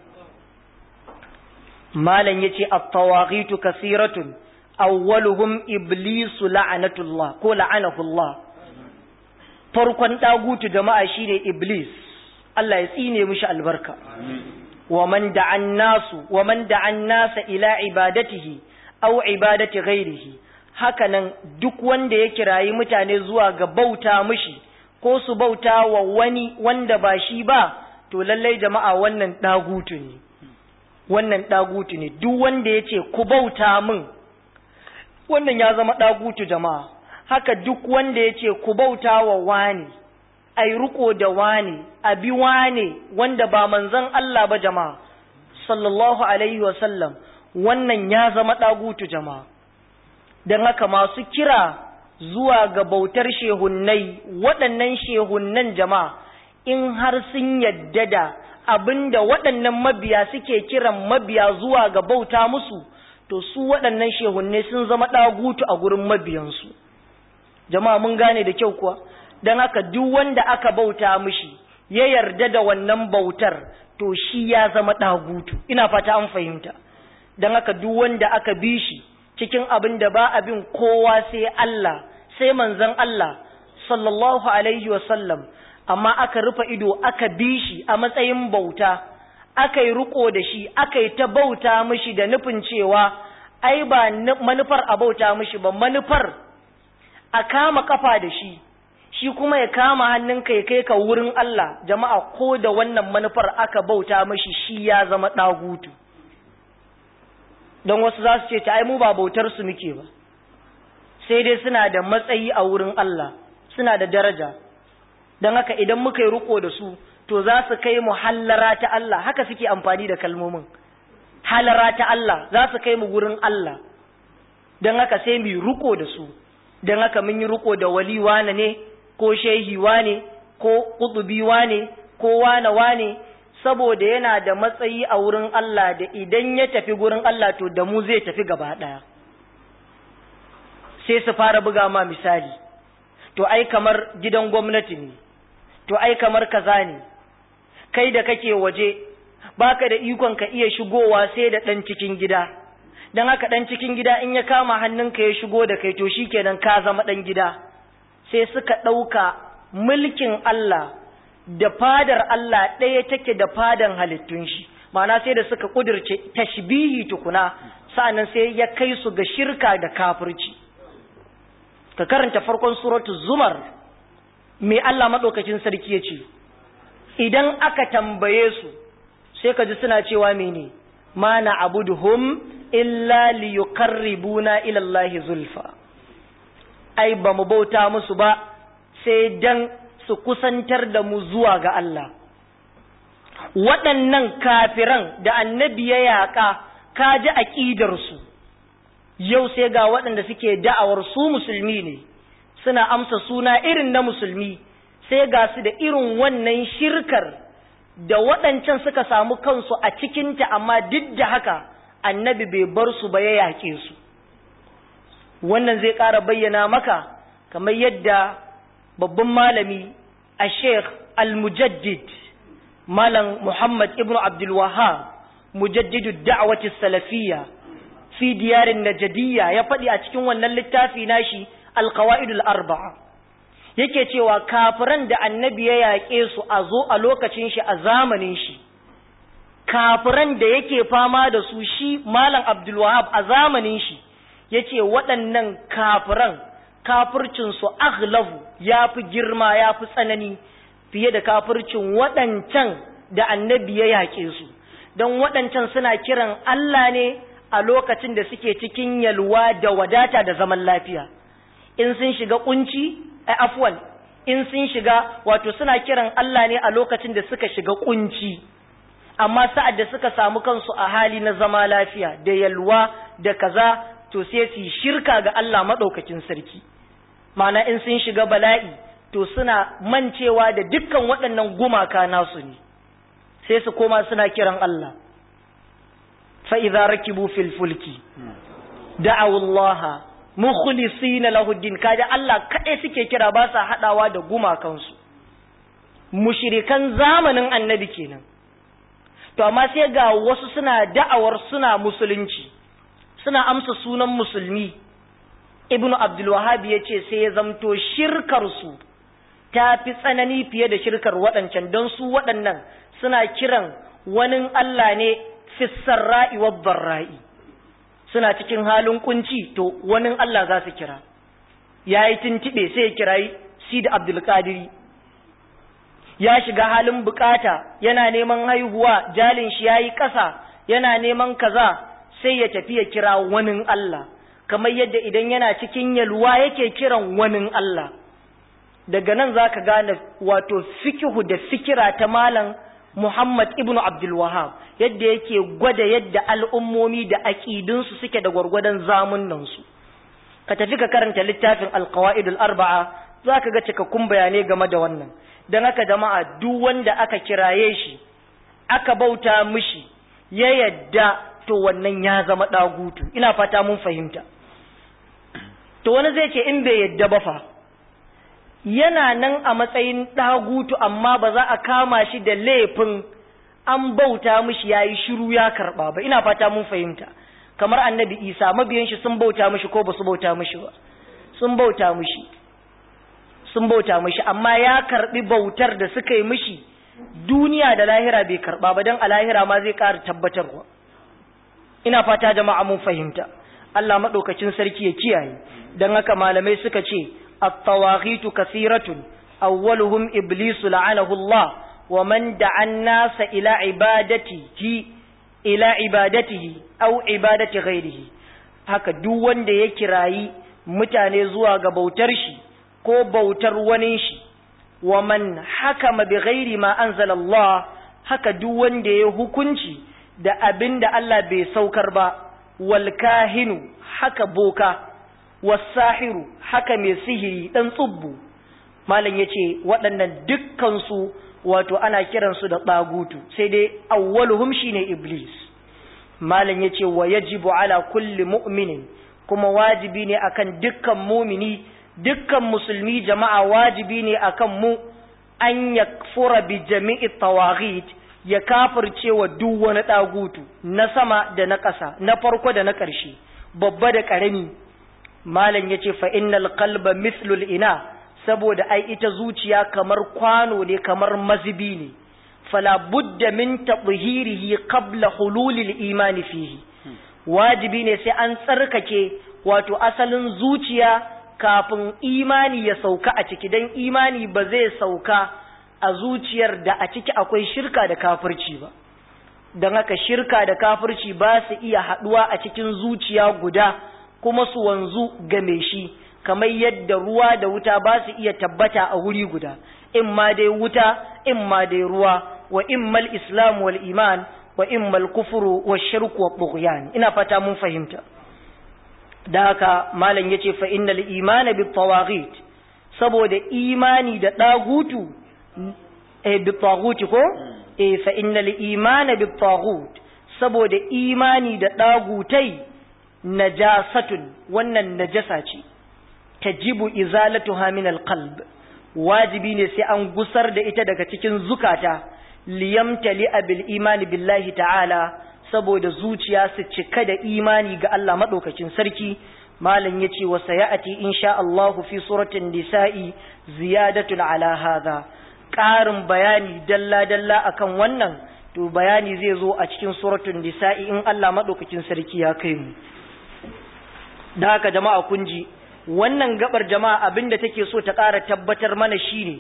malam yace at-tawaghitu kasiratun awwaluhum iblisu la'anatullah ko la'anahullah farkon dagutu jama'a shine iblis Allah ya tsine mishi albarka wa man da'an nasu wa man da'an nasa ila ibadatihi aw ibadati ghairihi hakanan duk wanda ya kirayi mutane zuwa ga bauta mishi ko su bauta wa wani wanda ba shi ba to lallai jama'a wannan dagutu ne wannan dagutu ne duk wanda ya ce ku bauta min wannan ya zama dagutu jama'a haka duk wanda ya ce ku bauta wa wani ai riko da wani abi wane wanda ba manzon Allah ba jama'a sallallahu alaihi wa sallam wannan ya zama dagutu jama'a dan haka masu kira zuwa ga bautar shehunnai waɗannan shehunnan jama'a in har sun yadda da abinda waɗannan mabiya suke kiran mabiya zuwa ga bauta musu to su waɗannan shehunnai sun zama ɗagutu a gurin mabiyansu jama'a mun gane da kyau kuwa don haka duk wanda aka bauta mishi ya yarda da wannan bautar to shi ya zama ɗagutu ina fata an fahimta don haka duk wanda aka bi shi cikin abin da ba abin kowa sai Allah sai manzon Allah sallallahu alaihi wasallam amma aka rufe ido aka bi shi a matsayin bauta aka yi riko da shi aka yi ta bauta mishi da nufin cewa ai ba manufar a bauta mishi ba manufar a kama kafa da shi shi kuma ya kama hannunka ya kai ka wurin Allah jama'a ko da wannan manufar aka bauta mishi shi ya zama ɗagutu don wasu za su ce ta ai mu ba bautar su muke ba sai dai suna da matsayi a wurin Allah suna da daraja don haka idan muka yi riko da su to za su kai mu hallara ta Allah haka suke amfani da kalmomin halara ta Allah za su kai mu wurin Allah don haka sai mu yi riko da su don haka mun yi riko da wali wane ne ko shehi wane ko kutubi wane ko wane wane saboda yana da matsayi a wurin Allah da idan ya tafi gurin Allah to da mu zai tafi gaba ɗaya sai su fara buga ma misali to ai kamar gidan gwamnati ne to ai kamar kaza ne kai da kake waje baka da ikon ka iya shigowa sai da ɗan cikin gida don haka ɗan cikin gida in ya kama hannunka ya shigo da kai to shikenan ka zama ɗan gida sai suka ɗauka mulkin Allah da fadar Allah ɗaya take da fadan halittun shi ma'ana sai da suka ƙudurce tashbihi tukuna sa'annan sai ya kai su ga shirka da kafirci ka karanta farkon suratul zumar me Allah maɗaukacin sarki ya ce idan aka tambaye su sai ka ji suna cewa mene ma na abuduhum illa liyuqarribuna ila Allah zulfa ai ba mu bauta musu ba sai dan su kusantar da mu zuwa ga Allah waɗannan kafiran da annabi ya yaƙa ka ji aƙidarsu yau sai ga waɗanda suke da'awar su musulmi ne suna amsa suna irin na musulmi sai ga su da irin wannan shirkar da waɗancan suka samu kansu a cikinta amma duk da haka annabi bai bar su ba ya yaƙe su wannan zai ƙara bayyana maka kamar yadda babban malami a sheikh al-mujaddid malam muhammad ibn abdul wahab mujaddidu da'wati salafiyya fi diyarin najadiyya ya faɗi a cikin wannan littafi nashi al-qawaidul arba'a yake cewa kafiran da annabi ya yaƙe su a zo a lokacin shi a zamanin shi kafiran da yake fama da su shi malam abdul wahab a zamanin shi yace waɗannan kafiran kafircinsu aghlabu ya fi girma ya fi tsanani fiye da kafircin waɗancan da annabi ya yaƙe su don waɗancan suna kiran Allah ne a lokacin da suke cikin yalwa da wadata da zaman lafiya in sun shiga kunci a afwan in sun shiga wato suna kiran Allah ne a lokacin da suka shiga kunci amma sa'ad da suka samu kansu a hali na zama lafiya da yalwa da kaza to sai su shirka ga Allah maɗaukakin sarki mana in sun shiga bala'i to suna mancewa da dukkan waɗannan gumaka nasu ne sai su koma suna kiran Allah fa'iza rakibu fil fulki da'awullaha mukhlisina lahu din kaje Allah kaɗai suke kira ba sa haɗawa da gumakansu mushrikan zamanin annabi kenan to amma sai ga wasu suna da'awar suna musulunci suna amsa sunan musulmi ibnu abdulwahabi ya ce sai ya zamto shirkarsu ta fi tsanani fiye da shirkar waɗancan don su waɗannan suna kiran wani Allah ne fissarra'i wa barra'i suna cikin halin kunci to wani Allah za su kira ya yi tuntuɓe sai ya kirayi Sidi Abdulkadiri ya shiga halin bukata yana neman haihuwa jalin shi ya yi ƙasa yana neman kaza sai ya tafi ya kira wani Allah kamar yadda idan yana cikin yalwa yake kiran wani Allah daga nan za ka gane wato fikihu da fikira ta malam Muhammad ibn Abdul Wahab yadda yake gwada yadda al'ummomi da aƙidunsu suke da gwargwadon zamunansu ka tafi ka karanta littafin alqawaidul arba'a za ka ga cikakkun bayanai game da wannan don haka jama'a duk wanda aka kiraye shi aka bauta mishi ya yadda to wannan ya zama ɗagutu ina fata mun fahimta to wani zai ce in bai yadda ba fa yana nan a matsayin ɗagutu amma ba za a kama shi da laifin an bauta mishi ya yi shiru ya karɓa ba ina fata mun fahimta kamar annabi isa mabiyan shi sun bauta mishi ko ba su bauta mishi ba sun bauta mishi sun bauta mishi amma ya karɓi bautar da suka yi mishi duniya da lahira bai karɓa ba don a lahira ma zai ƙara tabbatarwa ina fata jama'a mun fahimta Allah maɗaukacin sarki ya kiyaye don haka malamai suka ce at-tawaghitu kathiratun awwaluhum iblisu la'anahu Allah wa man da'a an-nasa ila ibadatihi ila ibadatihi aw ibadati ghairihi haka duk wanda ya kirayi mutane zuwa ga bautar shi ko bautar wani shi wa man hakama bi ghairi ma anzala Allah haka duk wanda ya hukunci da abin da Allah bai saukar ba wal kahinu haka boka wasahiru haka mai sihiri dan tsubbu malam yace waɗannan dukkan su wato ana kiransu da ɗagutu sai dai awwaluhum shine iblis malam yace wa yajibu ala kulli mu'minin kuma wajibi ne akan dukkan mumini dukkan musulmi jama'a wajibi ne akan mu an yakfura bi jami'i tawaghit ya kafirce wa duk wani ɗagutu na sama da na ƙasa na farko da na ƙarshe babba da ƙarami malam yace fa innal qalba mithlul ina saboda ai ita zuciya kamar kwano ne kamar mazibi ne fala budda min tadhhirihi qabla hululil imani fihi wajibi ne sai an tsarkake wato asalin zuciya kafin imani ya sauka a ciki dan imani ba zai sauka a zuciyar da a ciki akwai shirka da kafirci ba don haka shirka da kafirci ba su iya haɗuwa a cikin zuciya guda kuma su wanzu game shi kamar yadda ruwa da wuta ba su iya tabbata a wuri guda in ma dai wuta in ma dai ruwa wa immal islam wal iman wa immal kufuru wa shirku wa bughyan ina fata mun fahimta da haka malam yace fa innal imana bit tawaghit saboda imani da ɗagutu eh bi taguti ko eh fa innal imana bi tagut saboda imani da ɗagutai najasatun wannan najasa ce tajibu izalatuha min alqalb wajibi ne sai an gusar da ita daga cikin zukata liyamtali bil imani billahi ta'ala saboda zuciya su cika da imani ga Allah madaukakin sarki malam yace wa sayati insha Allah fi suratul nisa'i ziyadatun ala hadha ƙarin bayani dalla dalla akan wannan to bayani zai zo a cikin suratul nisa'i in Allah madaukakin sarki ya kai mu da haka jama'a kun ji wannan gabar jama'a abinda take so ta ƙara tabbatar mana shine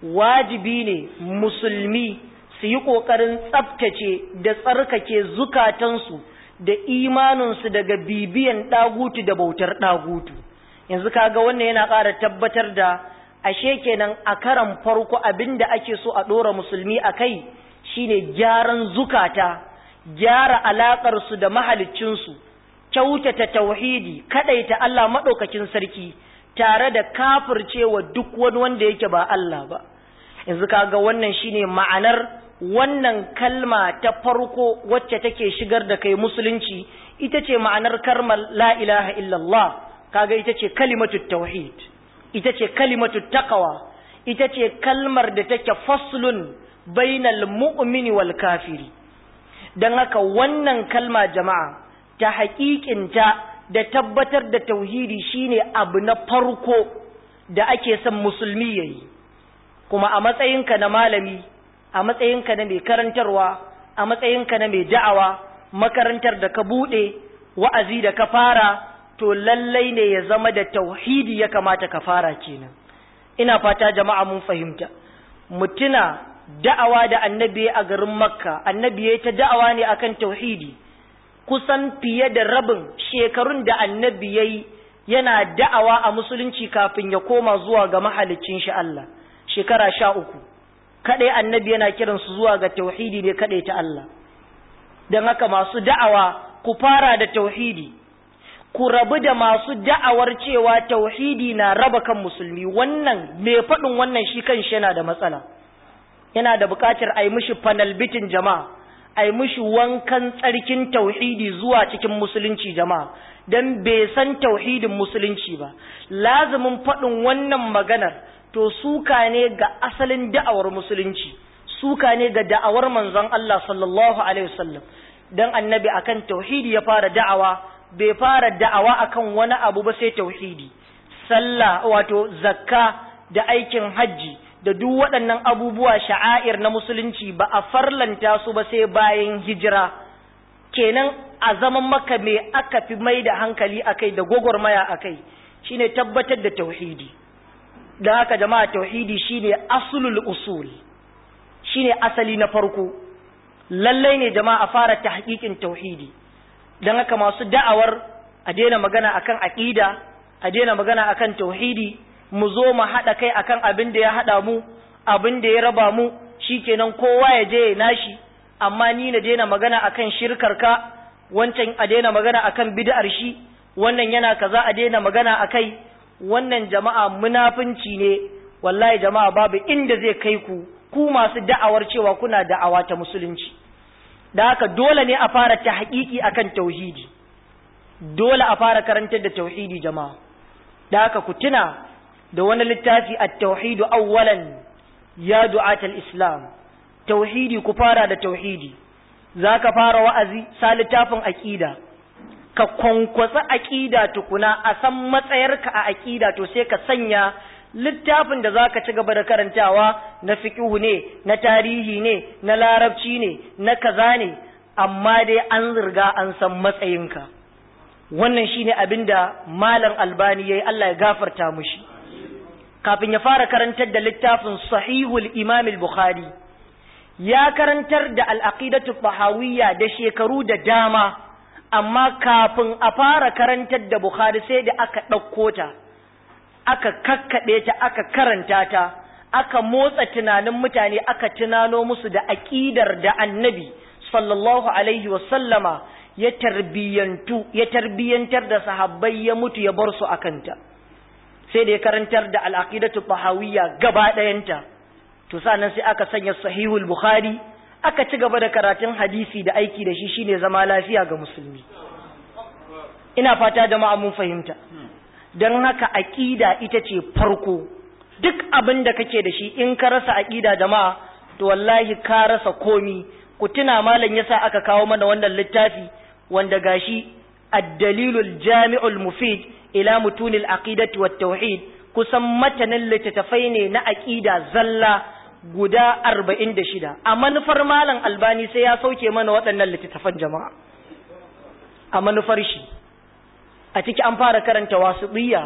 wajibi ne musulmi su yi ƙoƙarin tsaftace da tsarkake zukatansu da imaninsu daga bibiyan ɗagutu da bautar ɗagutu yanzu kaga wannan yana ƙara tabbatar da ashe kenan a karan farko abinda ake so a ɗora musulmi a kai shine gyaran zukata gyara alaƙarsu da mahaliccinsu kyautata tauhidi kadaita Allah madaukakin sarki tare da kafircewa duk wani wanda yake ba Allah ba yanzu kaga wannan shine ma'anar wannan kalma ta farko wacce take shigar da kai musulunci ita ce ma'anar karmar la ilaha illallah kaga ita ce kalimatut tauhid ita ce kalimatut taqwa ita ce kalmar da take faslun bainal mu'mini wal kafiri dan haka wannan kalma jama'a ta haƙiƙinta da tabbatar da tauhidi shine abu na farko da ake son musulmi ya yi kuma a matsayinka na malami a matsayinka na mai karantarwa a matsayinka na mai da'awa makarantar da ka buɗe wa'azi da ka fara to lallai ne ya zama da tauhidi ya kamata ka fara kenan ina fata jama'a mun fahimta mutuna da'awa da annabi a garin makka annabi ya ta da'awa ne akan tauhidi kusan fiye da rabin shekarun da annabi ya yi yana da'awa a musulunci kafin ya koma zuwa ga mahalicin shi Allah shekara sha uku kaɗai annabi yana kiransu zuwa ga tauhidi ne kaɗai ta Allah don haka masu da'awa ku fara da tauhidi ku rabu da masu da'awar cewa tauhidi na raba kan musulmi wannan mai faɗin wannan shi kan shi yana da matsala yana da buƙatar a yi mishi fanalbitin jama'a a yi mishi wankan tsarkin tauhidi zuwa cikin musulunci jama'a don bai san tauhidin musulunci ba lazumin faɗin wannan maganar to suka ne ga asalin da'awar musulunci suka ne ga da'awar manzon Allah sallallahu alaihi wasallam dan annabi akan tauhidi ya fara da'awa bai fara da'awa akan wani abu ba sai tauhidi sallah wato zakka da aikin hajji da duk waɗannan abubuwa sha'air na musulunci ba a farlanta su ba sai bayan hijira kenan a zaman maka me aka fi mai da hankali akai da gwagwarmaya akai shine tabbatar da tauhidi da haka jama'a tauhidi shine asulul usul shine asali na farko lallai ne jama'a fara tahqiqin tauhidi dan haka masu da'awar a daina magana akan aqida a daina magana akan tauhidi mu zo mu haɗa kai akan abin da ya haɗa mu abin da ya raba mu shikenan kowa ya je ya nashi amma ni na daina magana akan shirkar ka wancan a daina magana akan bid'ar shi wannan yana kaza a daina magana akai wannan jama'a munafunci ne wallahi jama'a babu inda zai kai ku ku masu da'awar cewa kuna da'awa ta musulunci da haka dole ne a fara ta haƙiƙi akan tauhidi dole a fara karantar da tauhidi jama'a da haka ku tuna da wani littafi at-tauhidu awwalan ya du'atal islam tauhidi ku fara da tauhidi zaka fara wa'azi sa littafin aqida ka kwankwasa aqida tukuna a san matsayarka a aqida to sai ka sanya littafin da zaka ci gaba da karantawa na fiqhu ne na tarihi ne na larabci ne na kaza ne amma dai an zirga an san matsayinka wannan shine abinda malam albani yayi Allah ya gafarta mushi kafin ya fara karantar da littafin sahihul imam al-bukhari ya karantar da al-aqidatu tahawiyya da shekaru da dama amma kafin a fara karantar da bukhari sai da aka ɗauko ta aka kakkaɓe ta aka karanta ta aka motsa tunanin mutane aka tunano musu da aƙidar da annabi sallallahu alaihi sallama ya tarbiyantu ya tarbiyantar da sahabbai ya mutu ya bar su akanta sai da ya karantar da al'aqidatu tahawiyya gaba ɗayanta to sannan sai aka sanya sahihul bukhari aka ci gaba da karatun hadisi da aiki da shi shine zama lafiya ga musulmi ina fata da mun fahimta don haka aqida ita ce farko duk abin da kake da shi in ka rasa aqida jama'a to wallahi ka rasa komi ku tuna malam yasa aka kawo mana wannan littafi wanda gashi ad-dalilul jami'ul mufid ila mutunil aqidati wat tauhid kusan matanin littattafai ne na aqida zalla guda 46 a manufar malam albani sai ya sauke mana waɗannan littattafan jama'a a manufar shi a ciki an fara karanta wasiqiyya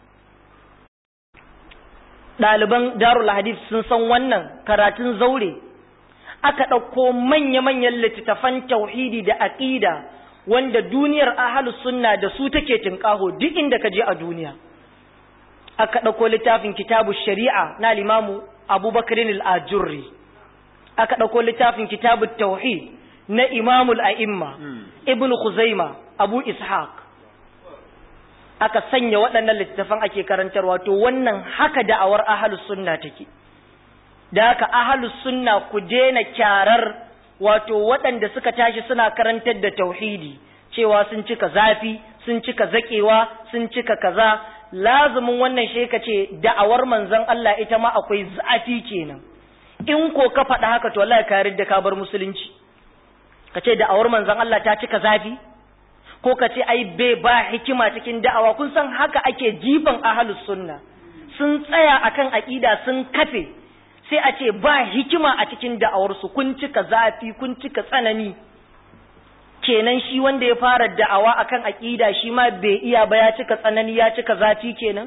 ɗaliban darul hadith sun san wannan karatun zaure aka ɗauko manya-manyan littattafan tauhidi da aƙida wanda duniyar ahalus sunna da su take tinƙaho duk inda ka je a duniya aka ɗauko littafin kitabu shari'a na limamu abubakarin al'ajurri aka ɗauko littafin kitabu tauhid na imamul a'imma ibn khuzaima abu ishaq aka sanya waɗannan littattafan ake karantarwa to wannan haka da'awar ahalus sunna take da haka ahalus sunna ku daina kyarar wato waɗanda suka tashi suna karantar da tauhidi cewa sun cika zafi sun cika zakewa sun cika kaza lazumin wannan shi ka ce da'awar manzon Allah ita ma akwai zafi kenan in ko ka faɗa haka to wallahi ka yarda ka bar musulunci ka ce da'awar manzon Allah ta cika zafi ko ka ce ai bai ba hikima cikin da'awa kun san haka ake jifan ahlus sunna sun tsaya akan aqida sun kafe sai a ce ba hikima a cikin da'awarsu kun cika zafi kun cika tsanani kenan shi wanda ya fara da'awa akan aqida shi ma bai iya ba ya cika tsanani ya cika zafi kenan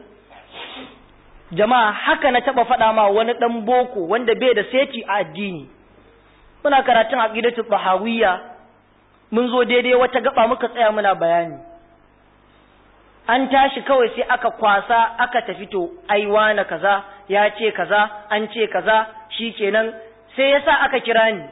jama'a haka na taba faɗa ma wani dan boko wanda bai da seti a addini muna karatun aqidatu bahawiyya mun zo daidai wata gaba muka tsaya muna bayani an tashi kawai sai aka kwasa aka tafi to ai wane kaza ya ce kaza an ce kaza shikenan sai yasa aka kira ni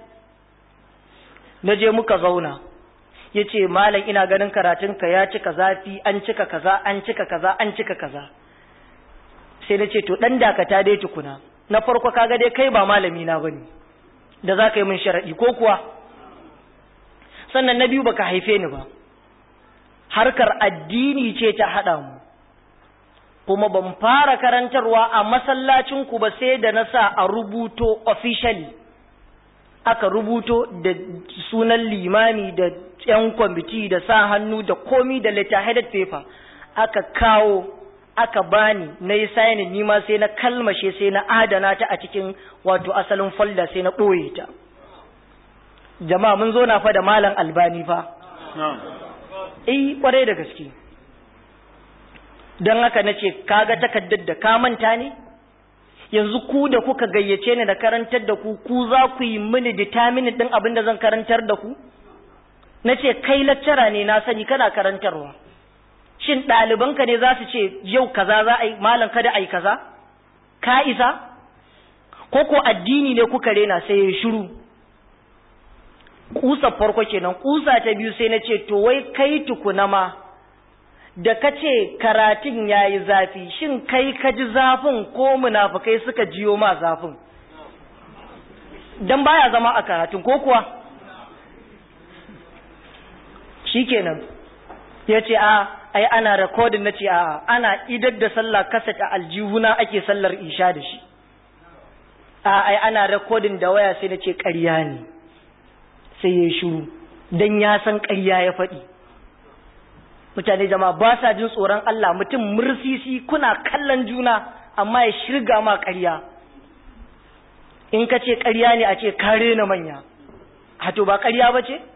na je muka zauna ya ce malam ina ganin karatunka ya cika zafi an cika kaza an cika kaza an cika kaza sai na ce to dan dakata dai tukuna na farko kaga dai kai ba malami na bane da za ka yi min sharadi ko kuwa sannan na biyu baka haife ni ba harkar addini ce ta haɗa mu kuma ban fara karantarwa a masallacinku ba sai da na sa a rubuto officially aka rubuto da sunan limami da yan kwamiti da sa hannu da komi da letter headed paper aka kawo aka bani na yi sayanin nima sai na kalmashe sai na adana ta a cikin wato asalin folder sai na ɓoye ta jama'a mun zo na fa da malam albani fa eh kwarai da gaske don haka na ce kaga takaddar da ka manta ne yanzu ku da kuka gayyace ni da karantar da ku ku za ku yi mini determine din abin da zan karantar da ku na ce kai laccara ne na sani kana karantarwa shin ɗalibanka ne za su ce yau kaza za a yi malam kada a yi kaza ka isa ko ko addini ne kuka rena sai ya shiru kusa farko kenan kusa ta biyu sai na ce to wai kai tukuna ma da ka ce karatun ya yi zafi shin kai ka ji zafin ko munafukai suka jiyo ma zafin don baya zama a karatun ko kuwa shi kenan ya ce a ai ana rekodin na ce a ana idar da sallah kaset a aljihuna ake sallar isha da shi a ai ana rekodin da waya sai na ce ƙarya ne sai ya shuru don ya san ƙarya ya faɗi mutane jama'a ba sa jin tsoron Allah mutum mursisi kuna kallon juna amma ya shirga ma ƙarya in ka ce ƙarya ne a ce kare na manya hato ba ƙarya ba ce?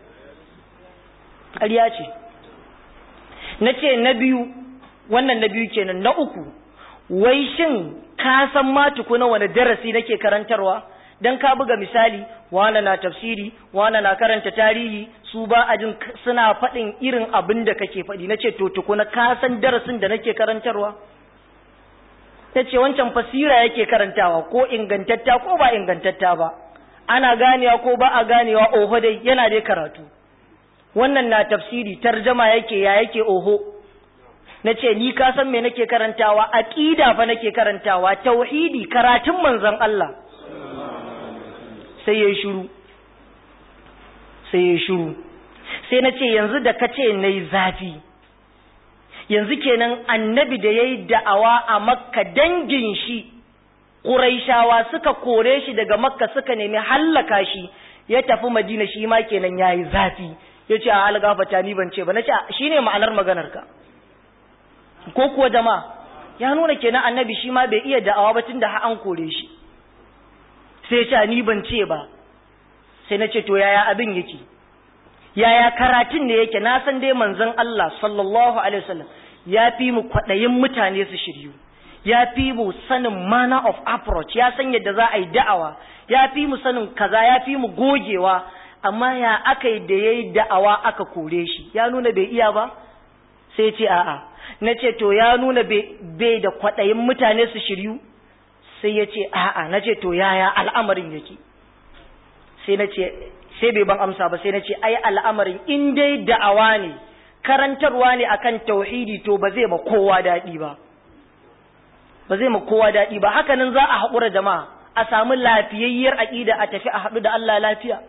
ƙarya ce na ce na biyu wannan na biyu kenan na uku wai shin ka san ma tukuna wani darasi nake karantarwa dan ka buga misali wana na tafsiri wana na karanta tarihi su ba a jin suna faɗin irin abin da kake faɗi na ce to tukuna ka san darasin da nake karantarwa ta ce wancan fasira yake karantawa ko ingantatta ko ba ingantatta ba ana ganewa ko ba a ganewa oho dai yana dai karatu wannan na tafsiri tarjama yake ya yake oho na ce ni ka san me nake karantawa aqida fa nake karantawa tauhidi karatun manzon Allah sai yayi shiru sai yayi shiru sai na ce yanzu da kace nayi zafi yanzu kenan annabi da yayi da'awa a makka dangin shi quraishawa suka kore shi daga makka suka nemi hallaka shi ya tafi madina shi ma kenan yayi zafi yace a algafata ni ban ce ba nace shine ma'anar maganar ka ko kuwa jama'a ya nuna kenan annabi shi ma bai iya da'awa ba tunda har an kore shi sai ce ni ban ce ba sai na ce to yaya abin yake yaya karatun ne yake na san dai manzon Allah sallallahu alaihi wasallam ya fi mu kwadayin mutane su shiryu ya fi mu sanin manner of approach ya san yadda za a yi da'awa ya fi mu sanin kaza ya fi mu gogewa amma ya aka yi da ya yi da'awa aka kore shi ya nuna bai iya ba sai ce a'a na ce to ya nuna bai da kwaɗayin mutane su shiryu sai ya ce a'a na ce to yaya al'amarin yake sai na ce sai bai ban amsa ba sai na ce ai al'amarin in dai da'awa ne karantarwa ne akan tauhidi to ba zai ma kowa daɗi ba ba zai ma kowa daɗi ba hakanan za a haƙura jama'a a samu lafiyayyar aƙida a tafi a haɗu da Allah lafiya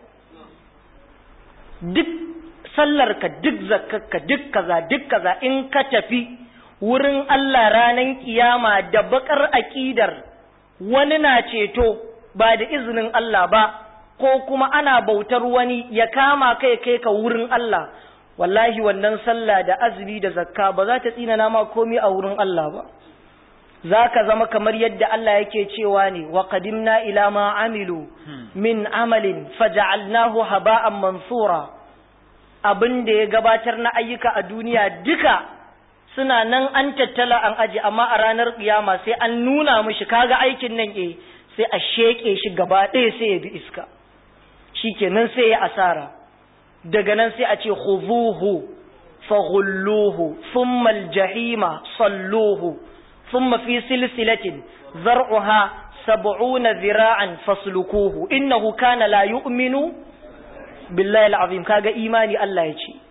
duk sallarka duk zakkarka duk kaza duk kaza in ka tafi wurin Allah ranan kiyama da bakar aƙidar wani na ceto ba da izinin Allah ba ko kuma ana bautar wani ya kama kai kai ka wurin Allah wallahi wannan sallah da azumi da zakka ba za ta tsina ma komai a wurin Allah ba za ka zama kamar yadda Allah yake cewa ne wa qadimna ila ma amilu min amalin faja'alnahu haba'an mansura abin da ya gabatar na ayyuka a duniya duka suna nan an tattala an aji amma a ranar kiyama sai an nuna mishi kaga aikin nan eh sai a sheke shi gaba ɗaya sai ya bi iska shikenan sai ya asara daga nan sai a ce khuzuhu faghulluhu thumma aljahima salluhu thumma fi silsilatin zar'uha sab'una zira'an faslukuhu innahu kana la yu'minu billahi al'azim kaga imani Allah ya ce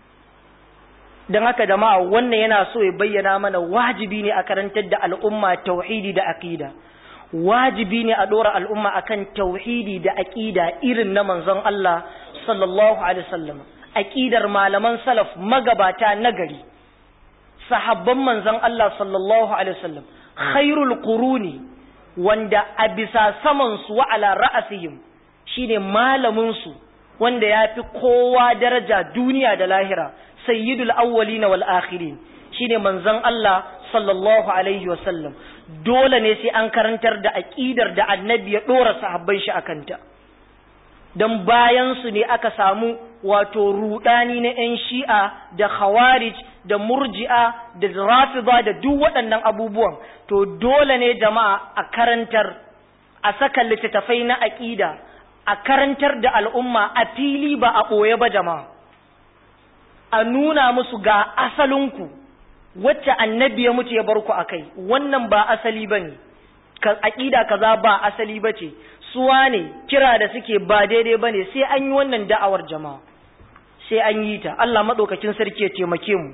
don haka jama'a wannan yana so ya bayyana mana wajibi ne a karantar da al'umma tauhidi da aqida wajibi ne a dora al'umma akan tauhidi da aqida irin na manzon Allah sallallahu alaihi wasallam aqidar malaman salaf magabata nagari sahabban manzon Allah sallallahu alaihi wasallam khairul quruni wanda a bisa saman su wa ala ra'asihim shine malamin su wanda ya fi kowa daraja duniya da lahira sayyidul awwalina wal akhirin shine manzon Allah sallallahu alaihi wasallam dole ne sai an karantar da aqidar da annabi ya dora sahabban shi akanta dan bayan su ne aka samu wato rudani na yan shi'a da khawarij da murji'a da rafida da duk waɗannan abubuwan to dole ne jama'a a karantar a saka littattafai na aqida a karantar da al'umma a fili ba a ɓoye ba jama'a a nuna musu ga asalinku wacce annabi ya mutu ya bar ku a kai wannan ba asali ba ne aƙida kaza ba asali ba ce suwa ne kira da suke ba daidai ba ne sai an yi wannan da'awar jama'a sai an yi ta Allah maɗaukakin sarki ya taimake mu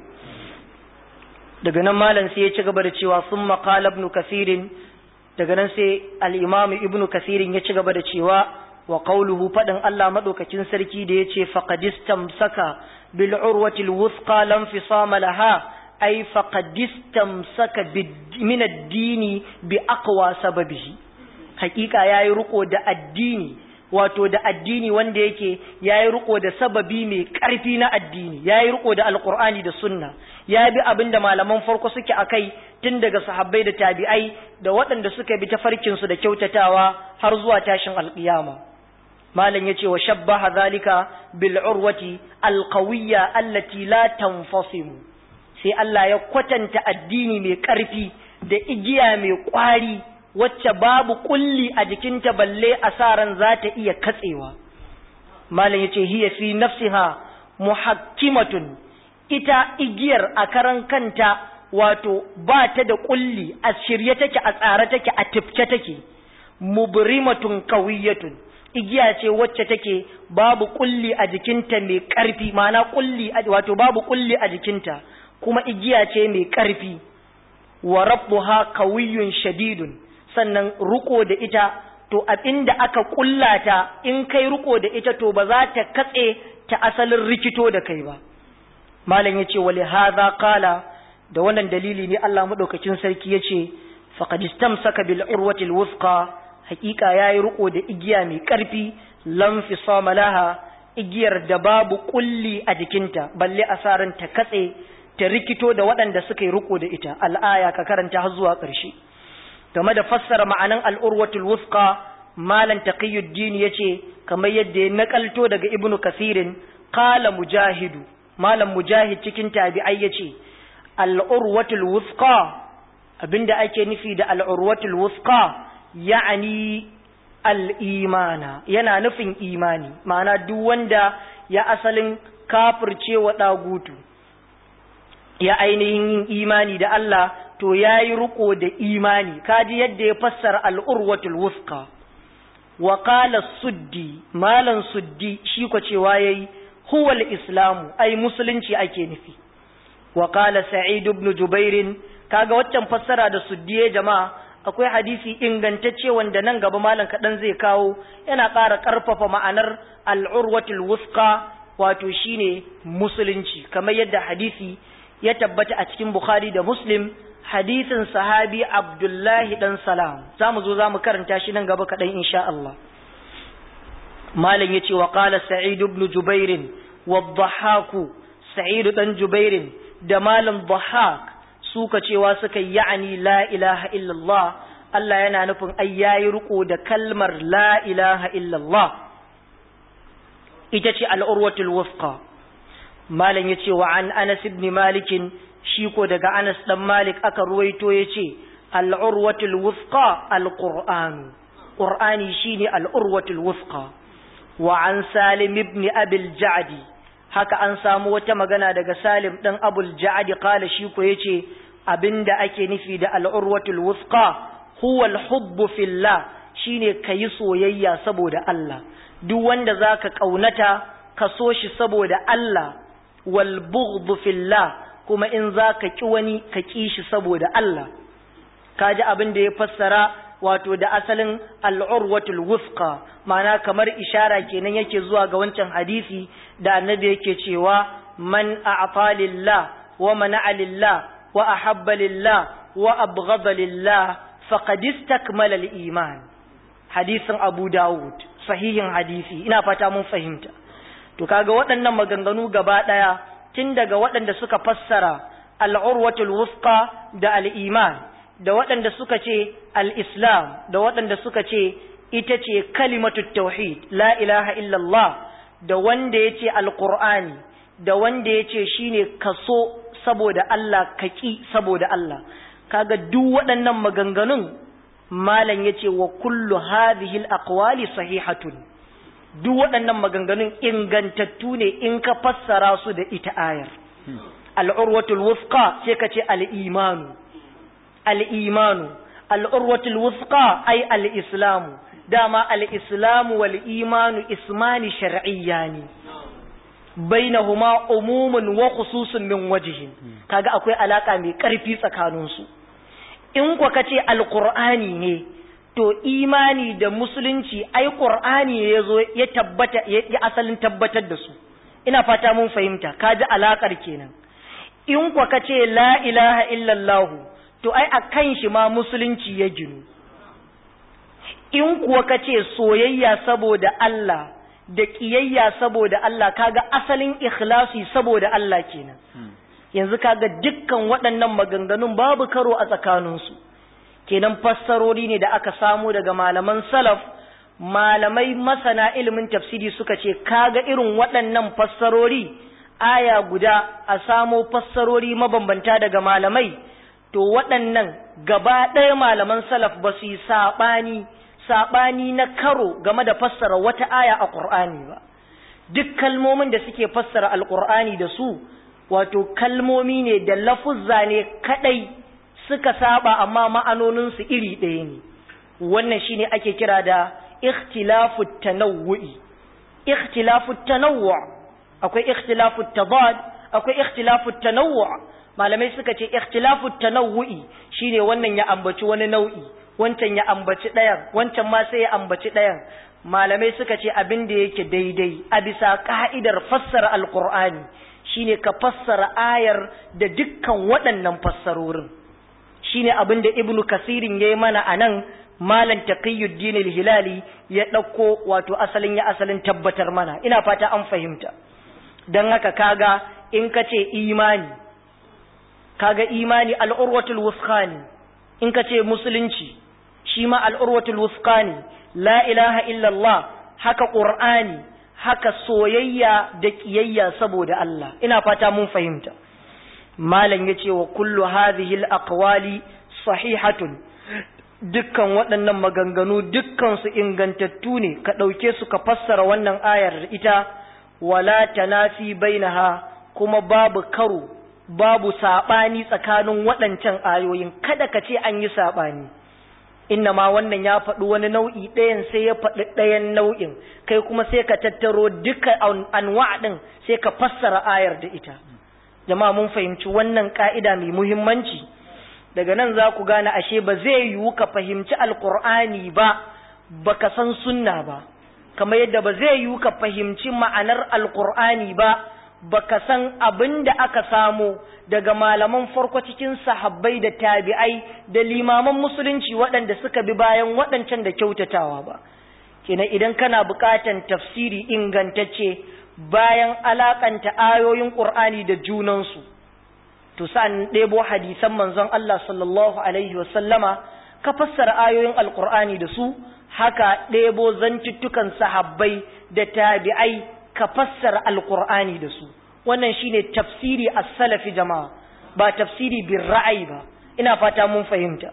daga nan malam sai ya ci gaba da cewa sun maƙala ibn kasirin daga nan sai al'imamu ibn kasirin ya ci gaba da cewa wa qawluhu fadin Allah madaukakin sarki da yace faqadistam saka bil urwatil wuthqa lam fisama laha ay faqadistam saka min ad-dini bi aqwa sababihi hakika yayi riko da addini wato da addini wanda yake yayi riko da sababi mai karfi na addini yayi riko da alqur'ani da sunna ya bi abinda malaman farko suke akai tun daga sahabbai da tabi'ai da waɗanda suka bi tafarkin su da kyautatawa har zuwa tashin alƙiyama malam yace wa shabbaha zalika bil urwati alqawiyya allati la tanfasimu sai Allah ya kwatanta addini mai ƙarfi da igiya mai ƙwari wacce babu kulli a jikinta balle asaran za ta iya katsewa malam yace hiya fi nafsiha muhakkimatun ita igiyar a karan kanta wato ba ta da kulli a shirye take a tsare take a tifke take mubrimatun qawiyatun igiya ce wacce take babu kulli a jikinta mai ƙarfi ma'ana kulli wato babu kulli a jikinta kuma igiya ce mai ƙarfi wa rabbuha qawiyyun shadidun sannan ruko da ita to abinda aka kullata in kai ruko da ita to ba za ta katse ta asalin rikito da kai ba malam yace wali hadha qala da wannan dalili ne Allah madaukakin sarki yace faqad istamsaka bil urwati al wuthqa haqiqa yayi ruko da igiya mai karfi lam fisama laha igiyar da babu kulli a jikinta balle asaran ta katse ta rikito da waɗanda suka yi riko da ita al'aya ka karanta har zuwa ƙarshe game da fassara ma'anan al'urwatul wufqa malan taqiyuddin yace kamar yadda ya nakalto daga ibnu kasirin qala mujahidu malam mujahid cikin tabi'ai yace al'urwatul wufqa abinda ake nufi da al'urwatul wufqa ya'ani al'imana yana nufin imani ma'ana duk wanda ya asalin kafirce wa ɗagutu ya ainihin yin imani da Allah to ya yi riko da imani kaji yadda ya fassara al'urwatul wufqa wa qala suddi malan suddi shi ko cewa yayi huwal islamu ai musulunci ake nufi wa qala sa'id ibn jubair kaga waccan fassara da suddi ya jama'a akwai hadisi ingantacce wanda nan gaba malam kaɗan zai kawo yana ƙara ƙarfafa ma'anar al'urwatul wufqa wato shine musulunci kamar yadda hadisi ya tabbata a cikin bukhari da muslim hadisin sahabi abdullahi dan salam za mu zo za mu karanta shi nan gaba kaɗan insha Allah malam ya ce wa ƙala sa'id ibn jubairin wa dhahaku sa'id dan jubairin da malam dhahak suka cewa suka ya'ani la ilaha illallah Allah yana nufin ai yayi riko da kalmar la ilaha illallah ita ce al'urwatul wufqa malam yace wa an Anas ibn Malik shi ko daga Anas dan Malik aka ruwaito yace al'urwatul wufqa alquran qur'ani shine al'urwatul wufqa wa an Salim ibn Abil Ja'di haka an samu wata magana daga Salim dan Abul Ja'di kala shi ko yace abinda ake nufi da al'urwatul wufqa huwa al-hubbu fillah shine kayi soyayya saboda Allah duk wanda zaka kaunata ka so shi saboda Allah wal bughd fillah kuma in zaka ki wani ka ki shi saboda Allah kaji abin da ya fassara wato da asalin al'urwatul wufqa ma'ana kamar ishara kenan yake zuwa ga wancan hadisi da annabi yake cewa man a'ta lillah wa mana'a lillah wa ahabba lillah wa abghada lillah faqad istakmala al-iman hadisin Abu Dawud sahihin hadisi ina fata mun fahimta to kaga waɗannan maganganu gaba ɗaya tun daga waɗanda suka fassara al'urwatul wufqa da al'iman da waɗanda suka ce al'islam da waɗanda suka ce ita ce kalimatu tauhid la ilaha illallah da wanda ya ce alƙur'ani da wanda ya ce shi ne kaso saboda Allah kaki saboda Allah kaga duk waɗannan maganganun malam ya ce wa kullu hadhihi al-aqwali sahihatun duk waɗannan maganganun ingantattu ne in ka fassara su da ita ayar al'urwatul wufqa sai ka ce al'imanu al'imanu al'urwatul wufqa ai al'islamu dama al'islamu wal imanu ismani shar'iyya ne bainahuma umumun wa khususun min wajihin kaga akwai alaka mai ƙarfi tsakaninsu in kwa kace alqur'ani ne to imani da musulunci ai qur'ani ya zo ya tabbata ya asalin tabbatar da su ina fata mun fahimta kaji alakar kenan in kwa kace la ilaha illallah to ai akan shi ma musulunci ya ginu in kuwa kace soyayya saboda Allah da kiyayya saboda Allah kaga asalin ikhlasi saboda Allah kenan yanzu kaga dukkan waɗannan maganganun babu karo a tsakaninsu kenan fassarori ne da aka samu daga malaman salaf malamai masana ilimin tafsiri suka ce kaga irin waɗannan fassarori aya guda a samo fassarori mabambanta daga malamai to waɗannan gaba ɗaya malaman salaf ba su yi saɓani saɓani na karo game da fassara wata aya a ƙur'ani ba duk kalmomin da suke fassara alƙur'ani da su wato kalmomi ne da lafuzza ne kaɗai suka saba amma ma'anoninsu iri ɗaya ne wannan shine ake kira da ikhtilafu tanawwu'i ikhtilafu tanawwu akwai ikhtilafu tabad akwai ikhtilafu tanawwu malamai suka ce ikhtilafu tanawu'i shine wannan ya ambaci wani nau'i wancan ya ambaci ɗayan wancan ma sai ya ambaci ɗayan malamai suka ce abin da yake daidai a bisa ka'idar fassara alqur'ani shine ka fassara ayar da dukkan waɗannan fassarorin shine abin da ibnu kasirin yayi mana anan malam taqiyuddin al-hilali ya ɗauko wato asalin ya asalin tabbatar mana ina fata an fahimta dan haka kaga in ka ce imani kaga imani al'urwatul wusqani in ka ce musulunci shi ma al'urwatul wusqani la ilaha illallah haka qur'ani haka soyayya da kiyayya saboda Allah ina fata mun fahimta malam yace wa kullu hadhihi al-aqwali sahihatun dukkan waɗannan maganganu dukkan su ingantattu ne ka ɗauke su ka fassara wannan ayar da ita wala tanafi bainaha kuma babu karo babu saɓani tsakanin waɗancan ayoyin kada ka ce an yi saɓani inna ma wannan ya faɗi wani nau'i ɗayan sai ya faɗi ɗayan nau'in kai kuma sai ka tattaro duka anwa ɗin sai ka fassara ayar da ita jama'a mun fahimci wannan ƙa'ida mai muhimmanci daga nan za ku gane ashe ba zai yiwu ka fahimci alƙur'ani ba baka san sunna ba kamar yadda ba zai yiwu ka fahimci ma'anar alƙur'ani ba baka san abin da aka samu daga malaman farko cikin sahabbai da tabi'ai da limaman musulunci waɗanda suka bi bayan waɗancan da kyautatawa ba kenan idan kana buƙatan tafsiri ingantacce bayan alakanta ayoyin ƙur'ani da junansu to sa'an ɗebo hadisan manzon Allah sallallahu alaihi wasallama ka fassara ayoyin alƙur'ani da su haka ɗebo zantuttukan sahabbai da tabi'ai ka fassara alkur'ani da su wannan shine tafsiri as-salafi jama'a ba tafsiri bin ra'ayi ba ina fata mun fahimta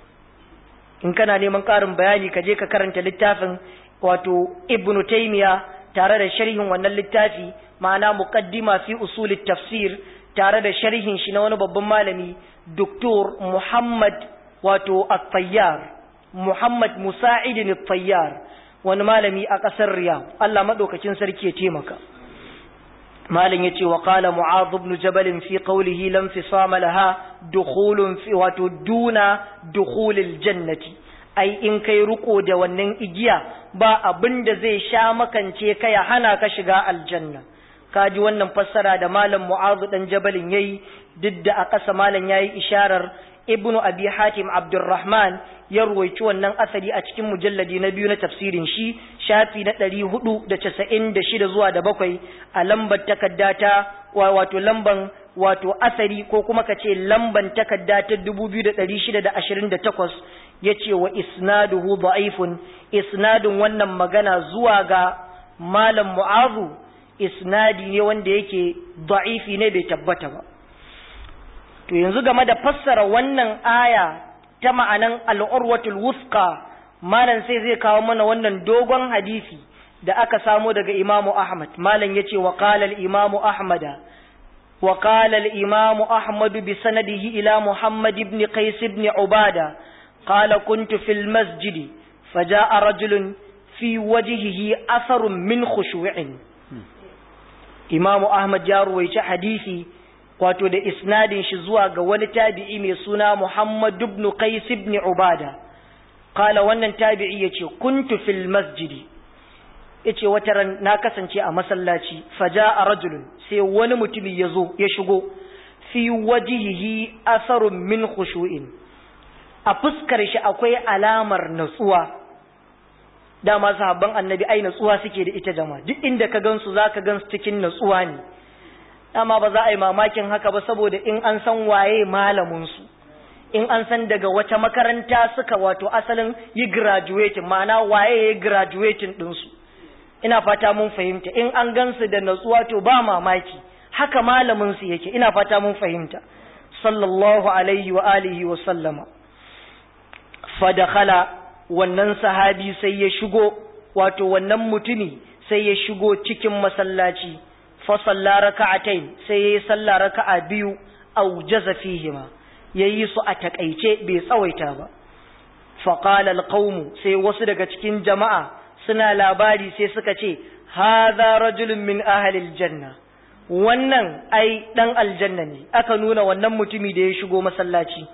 in kana neman ƙarin bayani ka je ka karanta littafin wato ibnu taymiya tare da sharhin wannan littafi ma'ana muqaddima fi usulit tafsir tare da sharhin shi na wani babban malami doktor muhammad wato at-tayyar muhammad musa'id at-tayyar wani malami a ƙasar Riyadh Allah madaukakin sarki ya taimaka malam yace wa qala mu'adh ibn jabal fi qawlihi lam fisama laha dukhulun fi wato duna dukhulil jannati ai in kai ruko da wannan igiya ba abin da zai sha makance ka ya hana ka shiga aljanna kaji wannan fassara da malam mu'adh dan jabalin yayi duk da a ƙasa malam yayi isharar ibnu abi hatim abdurrahman ya ruwaici wannan asali a cikin mujalladi na biyu na tafsirin shi shafi na ɗari hudu da casa'in da shida zuwa da bakwai a lambar takarda ta wato lamban wato asali ko kuma ka ce lamban takarda ta dubu biyu da ɗari shida da ashirin da takwas ya ce wa isnaduhu da'ifun isnadin wannan magana zuwa ga malam mu'azu isnadi ne wanda yake da'ifi ne bai tabbata ba to yanzu game da fassara wannan aya ta ma'anan al'urwatul wusqa malam sai zai kawo mana wannan dogon hadisi da aka samo daga imamu ahmad malam yace wa qala al-imamu ahmada wa qala al-imamu ahmad bi sanadihi ila muhammad ibn qais ibn ubada qala kuntu fil masjid faja'a rajulun fi wajhihi atharun min khushu'in imamu ahmad ya ruwaici hadisi wato da isnadin shi zuwa ga wani tabi'i mai suna Muhammad ibn Qais ibn Ubada kala wannan tabi'i yace kuntu fil masjidi yace wata ran na kasance a masallaci faja'a rajulun sai wani mutumi yazo ya shigo fi wajhihi asarun min khushu'in a fuskar shi akwai alamar natsuwa dama sahabban annabi ai natsuwa suke da ita jama'a duk inda ka gansu zaka gansu cikin natsuwa ne dama ba za a yi mamakin haka ba saboda in an san waye malaminsu in an san daga wata makaranta suka wato asalin yi graduating ma'ana waye ya graduating ɗinsu ina fata mun fahimta in an gansu da natsuwa to ba mamaki haka malaminsu yake ina fata mun fahimta sallallahu alaihi wa alihi wa sallama fadakhala wannan sahabi sai ya shigo wato wannan mutumi sai ya shigo cikin masallaci fasalla raka'atain sai yayi sallah raka'a biyu aw jaza fihima yayi su a takaice bai tsawaita ba fa qala alqawm sai wasu daga cikin jama'a suna labari sai suka ce hadha rajulun min ahli aljanna wannan ai dan aljanna ne aka nuna wannan mutumi da ya shigo masallaci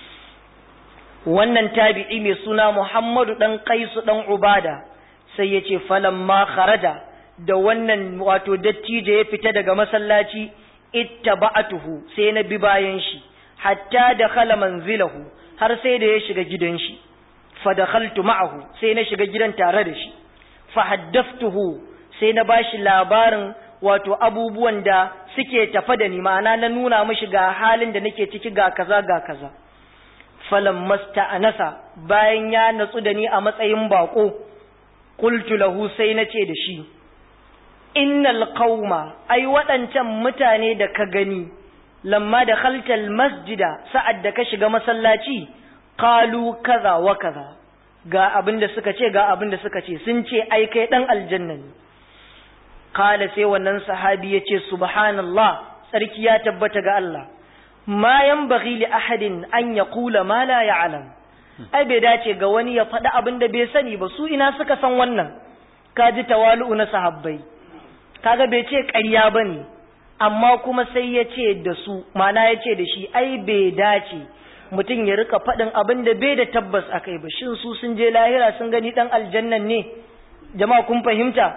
wannan tabi'i mai suna Muhammadu dan Qaisu dan Ubada sai ya ce falamma kharaja da wannan wato dattijo ya fita daga masallaci ittaba'atuhu sai na bi bayan shi hatta da khala manzilahu har sai da ya shiga gidan shi fa dakhaltu ma'ahu sai na shiga gidan tare da shi fa haddathtuhu sai na bashi labarin wato abubuwan da suke tafa da ni ma'ana na nuna mishi ga halin da nake ciki ga kaza ga kaza falan masta'anasa bayan ya natsu da ni a matsayin bako qultu lahu sai na ce da shi innal qauma ai waɗancan mutane da ka gani lamma da khaltal masjida sa'ad da ka shiga masallaci qalu kaza wa kaza ga abin da suka ce ga abin da suka ce sun ce ai kai dan aljanna ne qala sai wannan sahabi yace subhanallah sarki ya tabbata ga Allah ma yanbaghi li ahadin an yaqula ma la ya'lam ai bai dace ga wani ya faɗi abin da bai sani ba su ina suka san wannan kaji tawalu'u na sahabbai kaga bai ce ƙarya bane amma kuma sai ya ce da su mana ya ce da shi ai bai dace mutum ya rika faɗin abin da bai da tabbas a kai ba shin su sun je lahira sun gani ɗan aljannan ne jama'a kun fahimta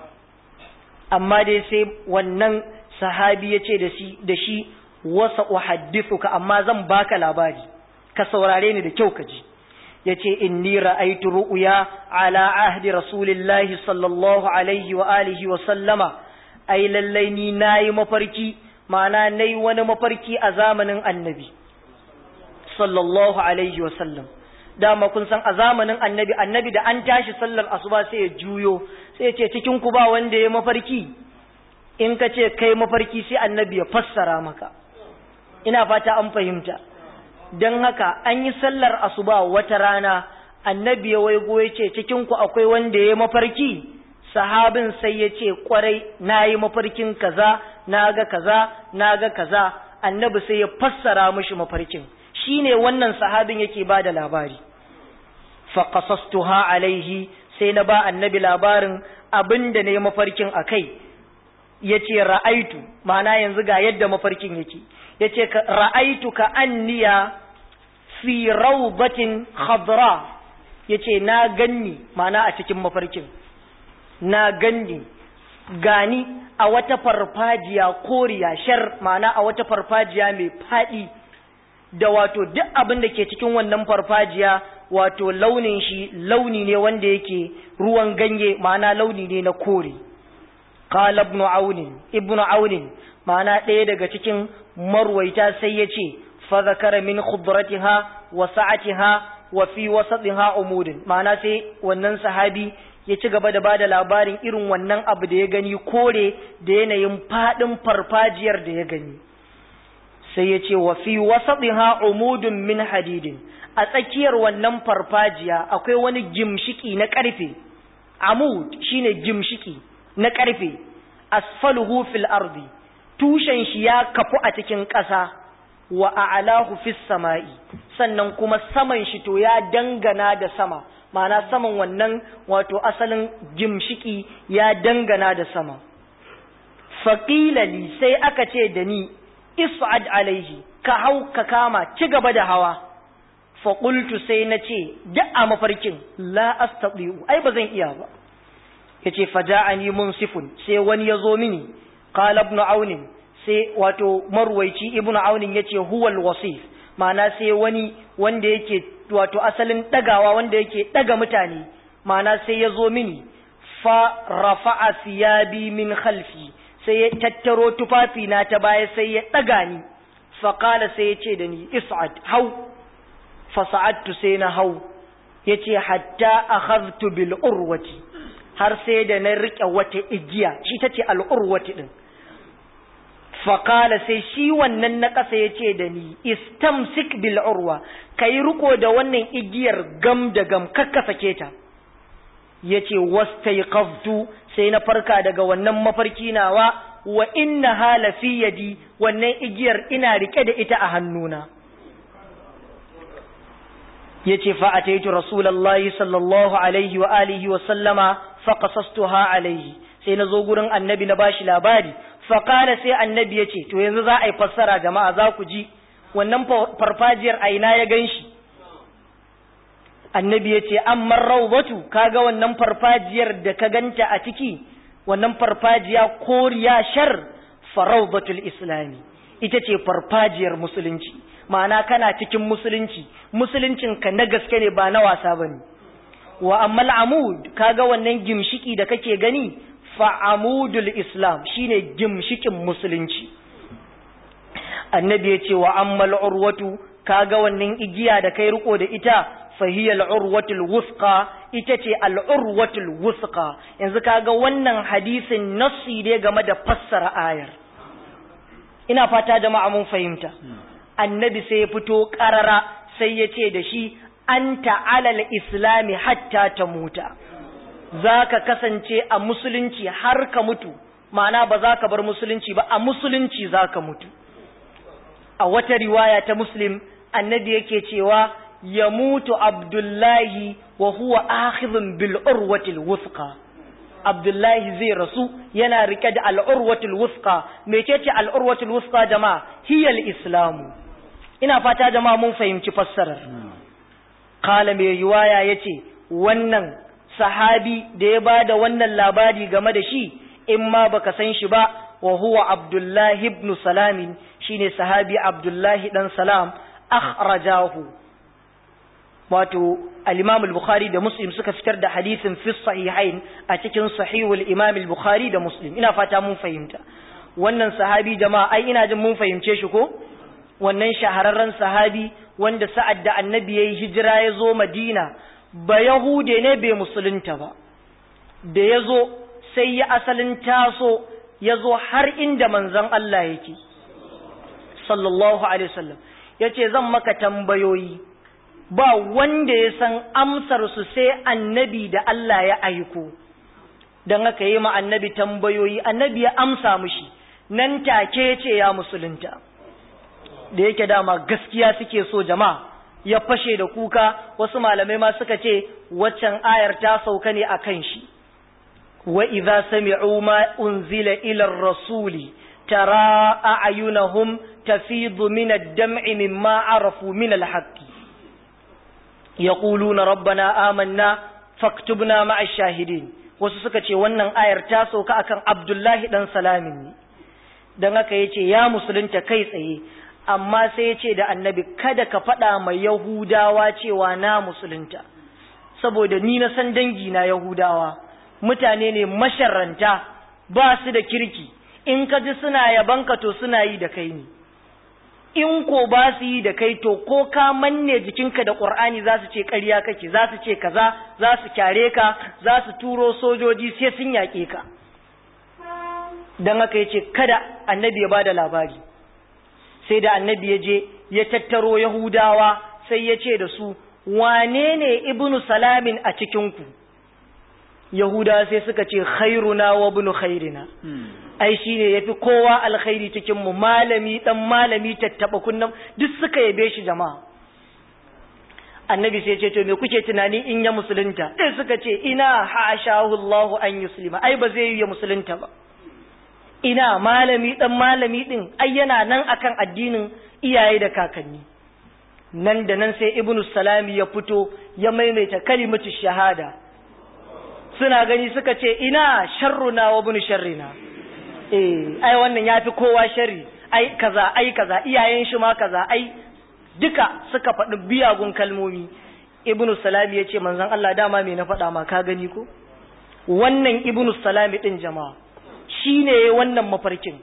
amma dai sai wannan sahabi ya ce da shi wasa uhaddithuka amma zan baka labari ka saurare ni da kyau ka ji yace inni ra'aytu ru'ya ala ahdi rasulillahi sallallahu alaihi wa alihi wa sallama ai lallai ni nayi mafarki ma'ana nayi wani mafarki a zamanin annabi sallallahu alaihi wa sallam dama kun san a zamanin annabi annabi da an tashi sallar asuba sai ya juyo sai ya ce cikin ku ba wanda ya mafarki in ka ce kai mafarki sai annabi ya fassara maka ina fata an fahimta don haka an yi sallar asuba wata rana annabi ya waigo ya ce cikinku akwai wanda ya mafarki sahabin sai ya ce kwarai na yi mafarkin kaza na ga kaza na ga kaza annabi sai ya fassara mishi mafarkin shine wannan sahabin yake ba da labari faqasastuha alaihi sai na ba annabi labarin abinda ne mafarkin akai yace ra'aitu ma'ana yanzu ga yadda mafarkin yake yace ra'aitu ka anniya fi rawdatin khadra yace na ganni mana a cikin mafarkin na ganni gani a wata farfajiya koriya shar mana a wata farfajiya mai fadi da wato duk abin da ke cikin wannan farfajiya wato launin shi launi ne wanda yake ruwan ganye mana launi ne na kore qala ibn aun ibn aun mana ɗaya daga cikin marwaita sai ya ce فذكر من خضرتها وسعتها وفي وسطها عمود ma'ana sai wannan sahabi ya ci gaba da bada labarin irin wannan abu da ya gani kore da yanayin fadin farfajiyar da ya gani sai ya ce wa fi wasatiha umudun min hadidin a tsakiyar wannan farfajiya akwai wani gimshiki na karfe amud shine gimshiki na karfe asfaluhu fil ardi tushen shi ya kafu a cikin ƙasa wa a'lahu fis sama'i sannan kuma saman shi to ya dangana da sama ma'ana saman wannan wato asalin gimshiki ya dangana da sama faqila li sai aka ce da ni is'ad alaihi ka hau ka kama ci gaba da hawa fa qultu sai na ce da a mafarkin la astati'u ai ba zan iya ba yace faja'ani munsifun sai wani ya zo mini qala ibn aunin sai wato marwaici ibnu aunin yace huwal wasif ma'ana sai wani wanda yake wato asalin dagawa wanda yake daga mutane ma'ana sai ya zo mini fa rafa'a siyabi min khalfi sai ya tattaro tufafi na ta baya sai ya daga ni fa qala sai ya ce da ni is'ad hau fa sa'adtu sai na hau yace hatta akhadtu bil urwati har sai da na rike wata igiya shi tace al urwati din faƙala sai shi wannan na ƙasa ya ce da ni istamsik bil urwa ka yi riko da wannan igiyar gam da gam kakka sake ta ya ce wastaiqaftu sai na farka daga wannan mafarki nawa wa inna hala fi yadi wannan igiyar ina rike da ita a hannuna ya ce fa ataitu rasulullahi sallallahu alaihi wa alihi wa sallama fa qasastuha alaihi sai na zo gurin annabi na bashi labari faƙala sai annabi ya ce to yanzu za a yi fassara jama'a za ku ji wannan farfajiyar a ina ya gan shi annabi ya ce amma rawbatu kaga wannan farfajiyar da ka ganta a ciki wannan farfajiya koriya shar farawbatul islami ita ce farfajiyar musulunci ma'ana kana cikin musulunci musuluncin ka na gaske ne ba na wasa bane wa ammal amud kaga wannan gimshiki da kake gani fa amudul islam shine gimshikin musulunci annabi ya ce wa ammal urwatu kaga wannan igiya da kai riko da ita fahiyal urwatul wusqa ita ce al urwatul wusqa yanzu kaga wannan hadisin nassi ne game da fassara ayar ina fata jama'a mun fahimta annabi sai ya fito karara sai ya ce da shi anta alal islami hatta ta muta za ka kasance a musulunci har ka mutu ma'ana ba za ka bar musulunci ba a musulunci za ka mutu a wata riwaya ta muslim annabi yake cewa ya mutu abdullahi wa huwa akhidhun bil urwatil wuthqa abdullahi zai rasu yana rike da al urwatil wuthqa mecece al urwatil wuthqa jama'a hiya al islamu ina fata jama'a mun fahimci fassarar kala mai riwaya yace wannan sahabi da ya bada wannan labari game da shi in ma baka san shi ba wa huwa abdullahi ibn salamin shine sahabi abdullahi dan salam akhrajahu wato al-imam al-bukhari da muslim suka fitar da hadisin fi sahihain a cikin sahihul imam al-bukhari da muslim ina fata mun fahimta wannan sahabi jama'a ai ina jin mun fahimce shi ko wannan shahararren sahabi wanda sa'ad da annabi yayi hijira ya zo madina ba yahude ne bai musulunta ba da ya zo sai ya asalin taso ya zo har inda manzon Allah yake sallallahu alaihi wasallam yace zan maka tambayoyi ba wanda ya san amsar su sai annabi da Allah ya aiko dan haka yi ma annabi tambayoyi annabi ya amsa mushi nan take ce ya musulunta da yake dama gaskiya suke so jama'a ya fashe da kuka wasu malamai ma suka ce waccan ayar ta sauka ne akan shi wa idza sami'u ma unzila ila rasuli tara a'yunahum tafidu min ad-dam'i mimma arafu min al-haqq yaquluna rabbana amanna faktubna ma'a shahidin wasu suka ce wannan ayar ta sauka akan Abdullahi dan Salamin ne dan haka yace ya musulunta kai tsaye amma sai yace da annabi kada ka faɗa mai yahudawa cewa na musulunta saboda ni na san dangi na yahudawa mutane ne masharranta ba su da kirki in ka ji suna yabanka to suna yi da kai ne in ko ba su yi da kai to ko ka manne jikinka da ƙur'ani za su ce ƙarya kake za su ce kaza za su kyare ka za su turo sojoji sai sun yaƙe ka don haka ya ce kada annabi ya ba da labari sai da annabi ya je ya tattaro yahudawa sai ya ce da su wane ne ibnu salamin a cikinku yahudawa sai suka ce khairuna wa ibnu khairina ai shine yafi kowa alkhairi cikin mu malami dan malami tattaba kunnan duk suka yabe shi jama'a annabi sai ce to me kuke tunani in ya musulunta sai suka ce ina hashahu Allah an yuslima ai ba zai yi ya musulunta ba ina malami dan malami din ai yana nan akan addinin iyaye da kakanni nan da nan sai ibnu salami ya fito ya maimaita kalimatu shahada suna gani suka ce ina sharruna wa ibnu sharrina eh ai wannan yafi kowa sharri ai kaza ai kaza iyayen shi ma kaza ai duka suka faɗi biyagun kalmomi ibnu salami ya ce manzon Allah dama me na faɗa ma ka gani ko wannan ibnu salami din jama'a shine wannan mafarkin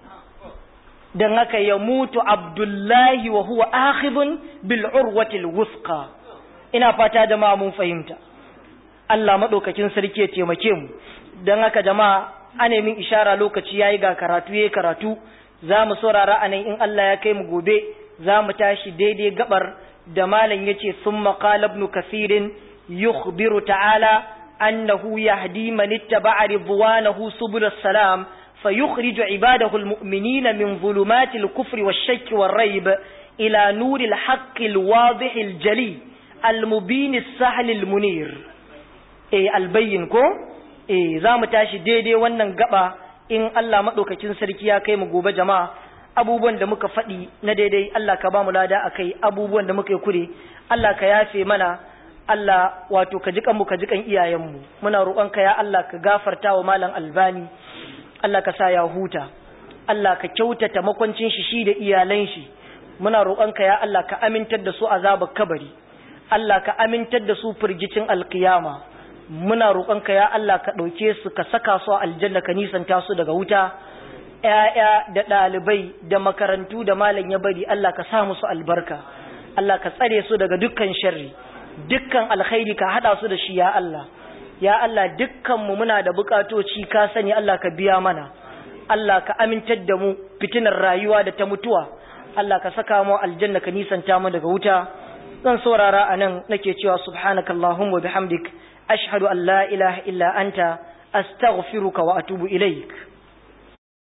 dan haka ya mutu abdullahi wa huwa akhidun bil urwati al wusqa ina fata jama'a mun fahimta Allah madaukakin sarki ya taimake mu dan haka jama'a ane min ishara lokaci yayi ga karatu yayi karatu za mu saurara anan in Allah ya kai mu gobe za mu tashi daidai gabar da malam yace summa qala ibn kasirin yukhbiru ta'ala annahu yahdi man ittaba'a ridwanahu subul salam فيخرج عباده المؤمنين من ظلمات الكفر والشك والريب إلى نور الحق الواضح الجلي المبين السهل المنير إيه البين كو eh za mu tashi daidai wannan gaba in Allah maɗaukakin sarki ya kai mu gobe jama'a abubuwan da muka faɗi na daidai Allah ka ba mu lada a kai abubuwan da muka yi kure Allah ka yafe mana Allah wato ka jikan mu ka jikan iyayenmu muna roƙonka ya Allah ka gafarta wa malam albani Allah ka sa ya huta Allah ka kyautata makwancin shi shi da iyalan shi muna roƙonka ya Allah ka amintar da su azabar kabari Allah ka amintar da su firgicin alkiyama muna roƙonka ya Allah ka ɗauke su ka saka su a aljanna ka nisanta su daga wuta ‘ya'ya da ɗalibai da makarantu da malam ya bari Allah ka sa musu albarka Allah ka tsare su daga dukkan sharri dukkan alkhairi ka haɗa su da shi ya Allah ya Allah dukkanmu muna da buƙatoci ka sani Allah ka biya mana Allah ka amintar da mu fitinar rayuwa da ta mutuwa Allah ka saka mu aljanna ka nisanta mu daga wuta zan saurara anan nake cewa subhanakallahumma bihamdik ashhadu an la ilaha illa anta astaghfiruka wa atubu ilaik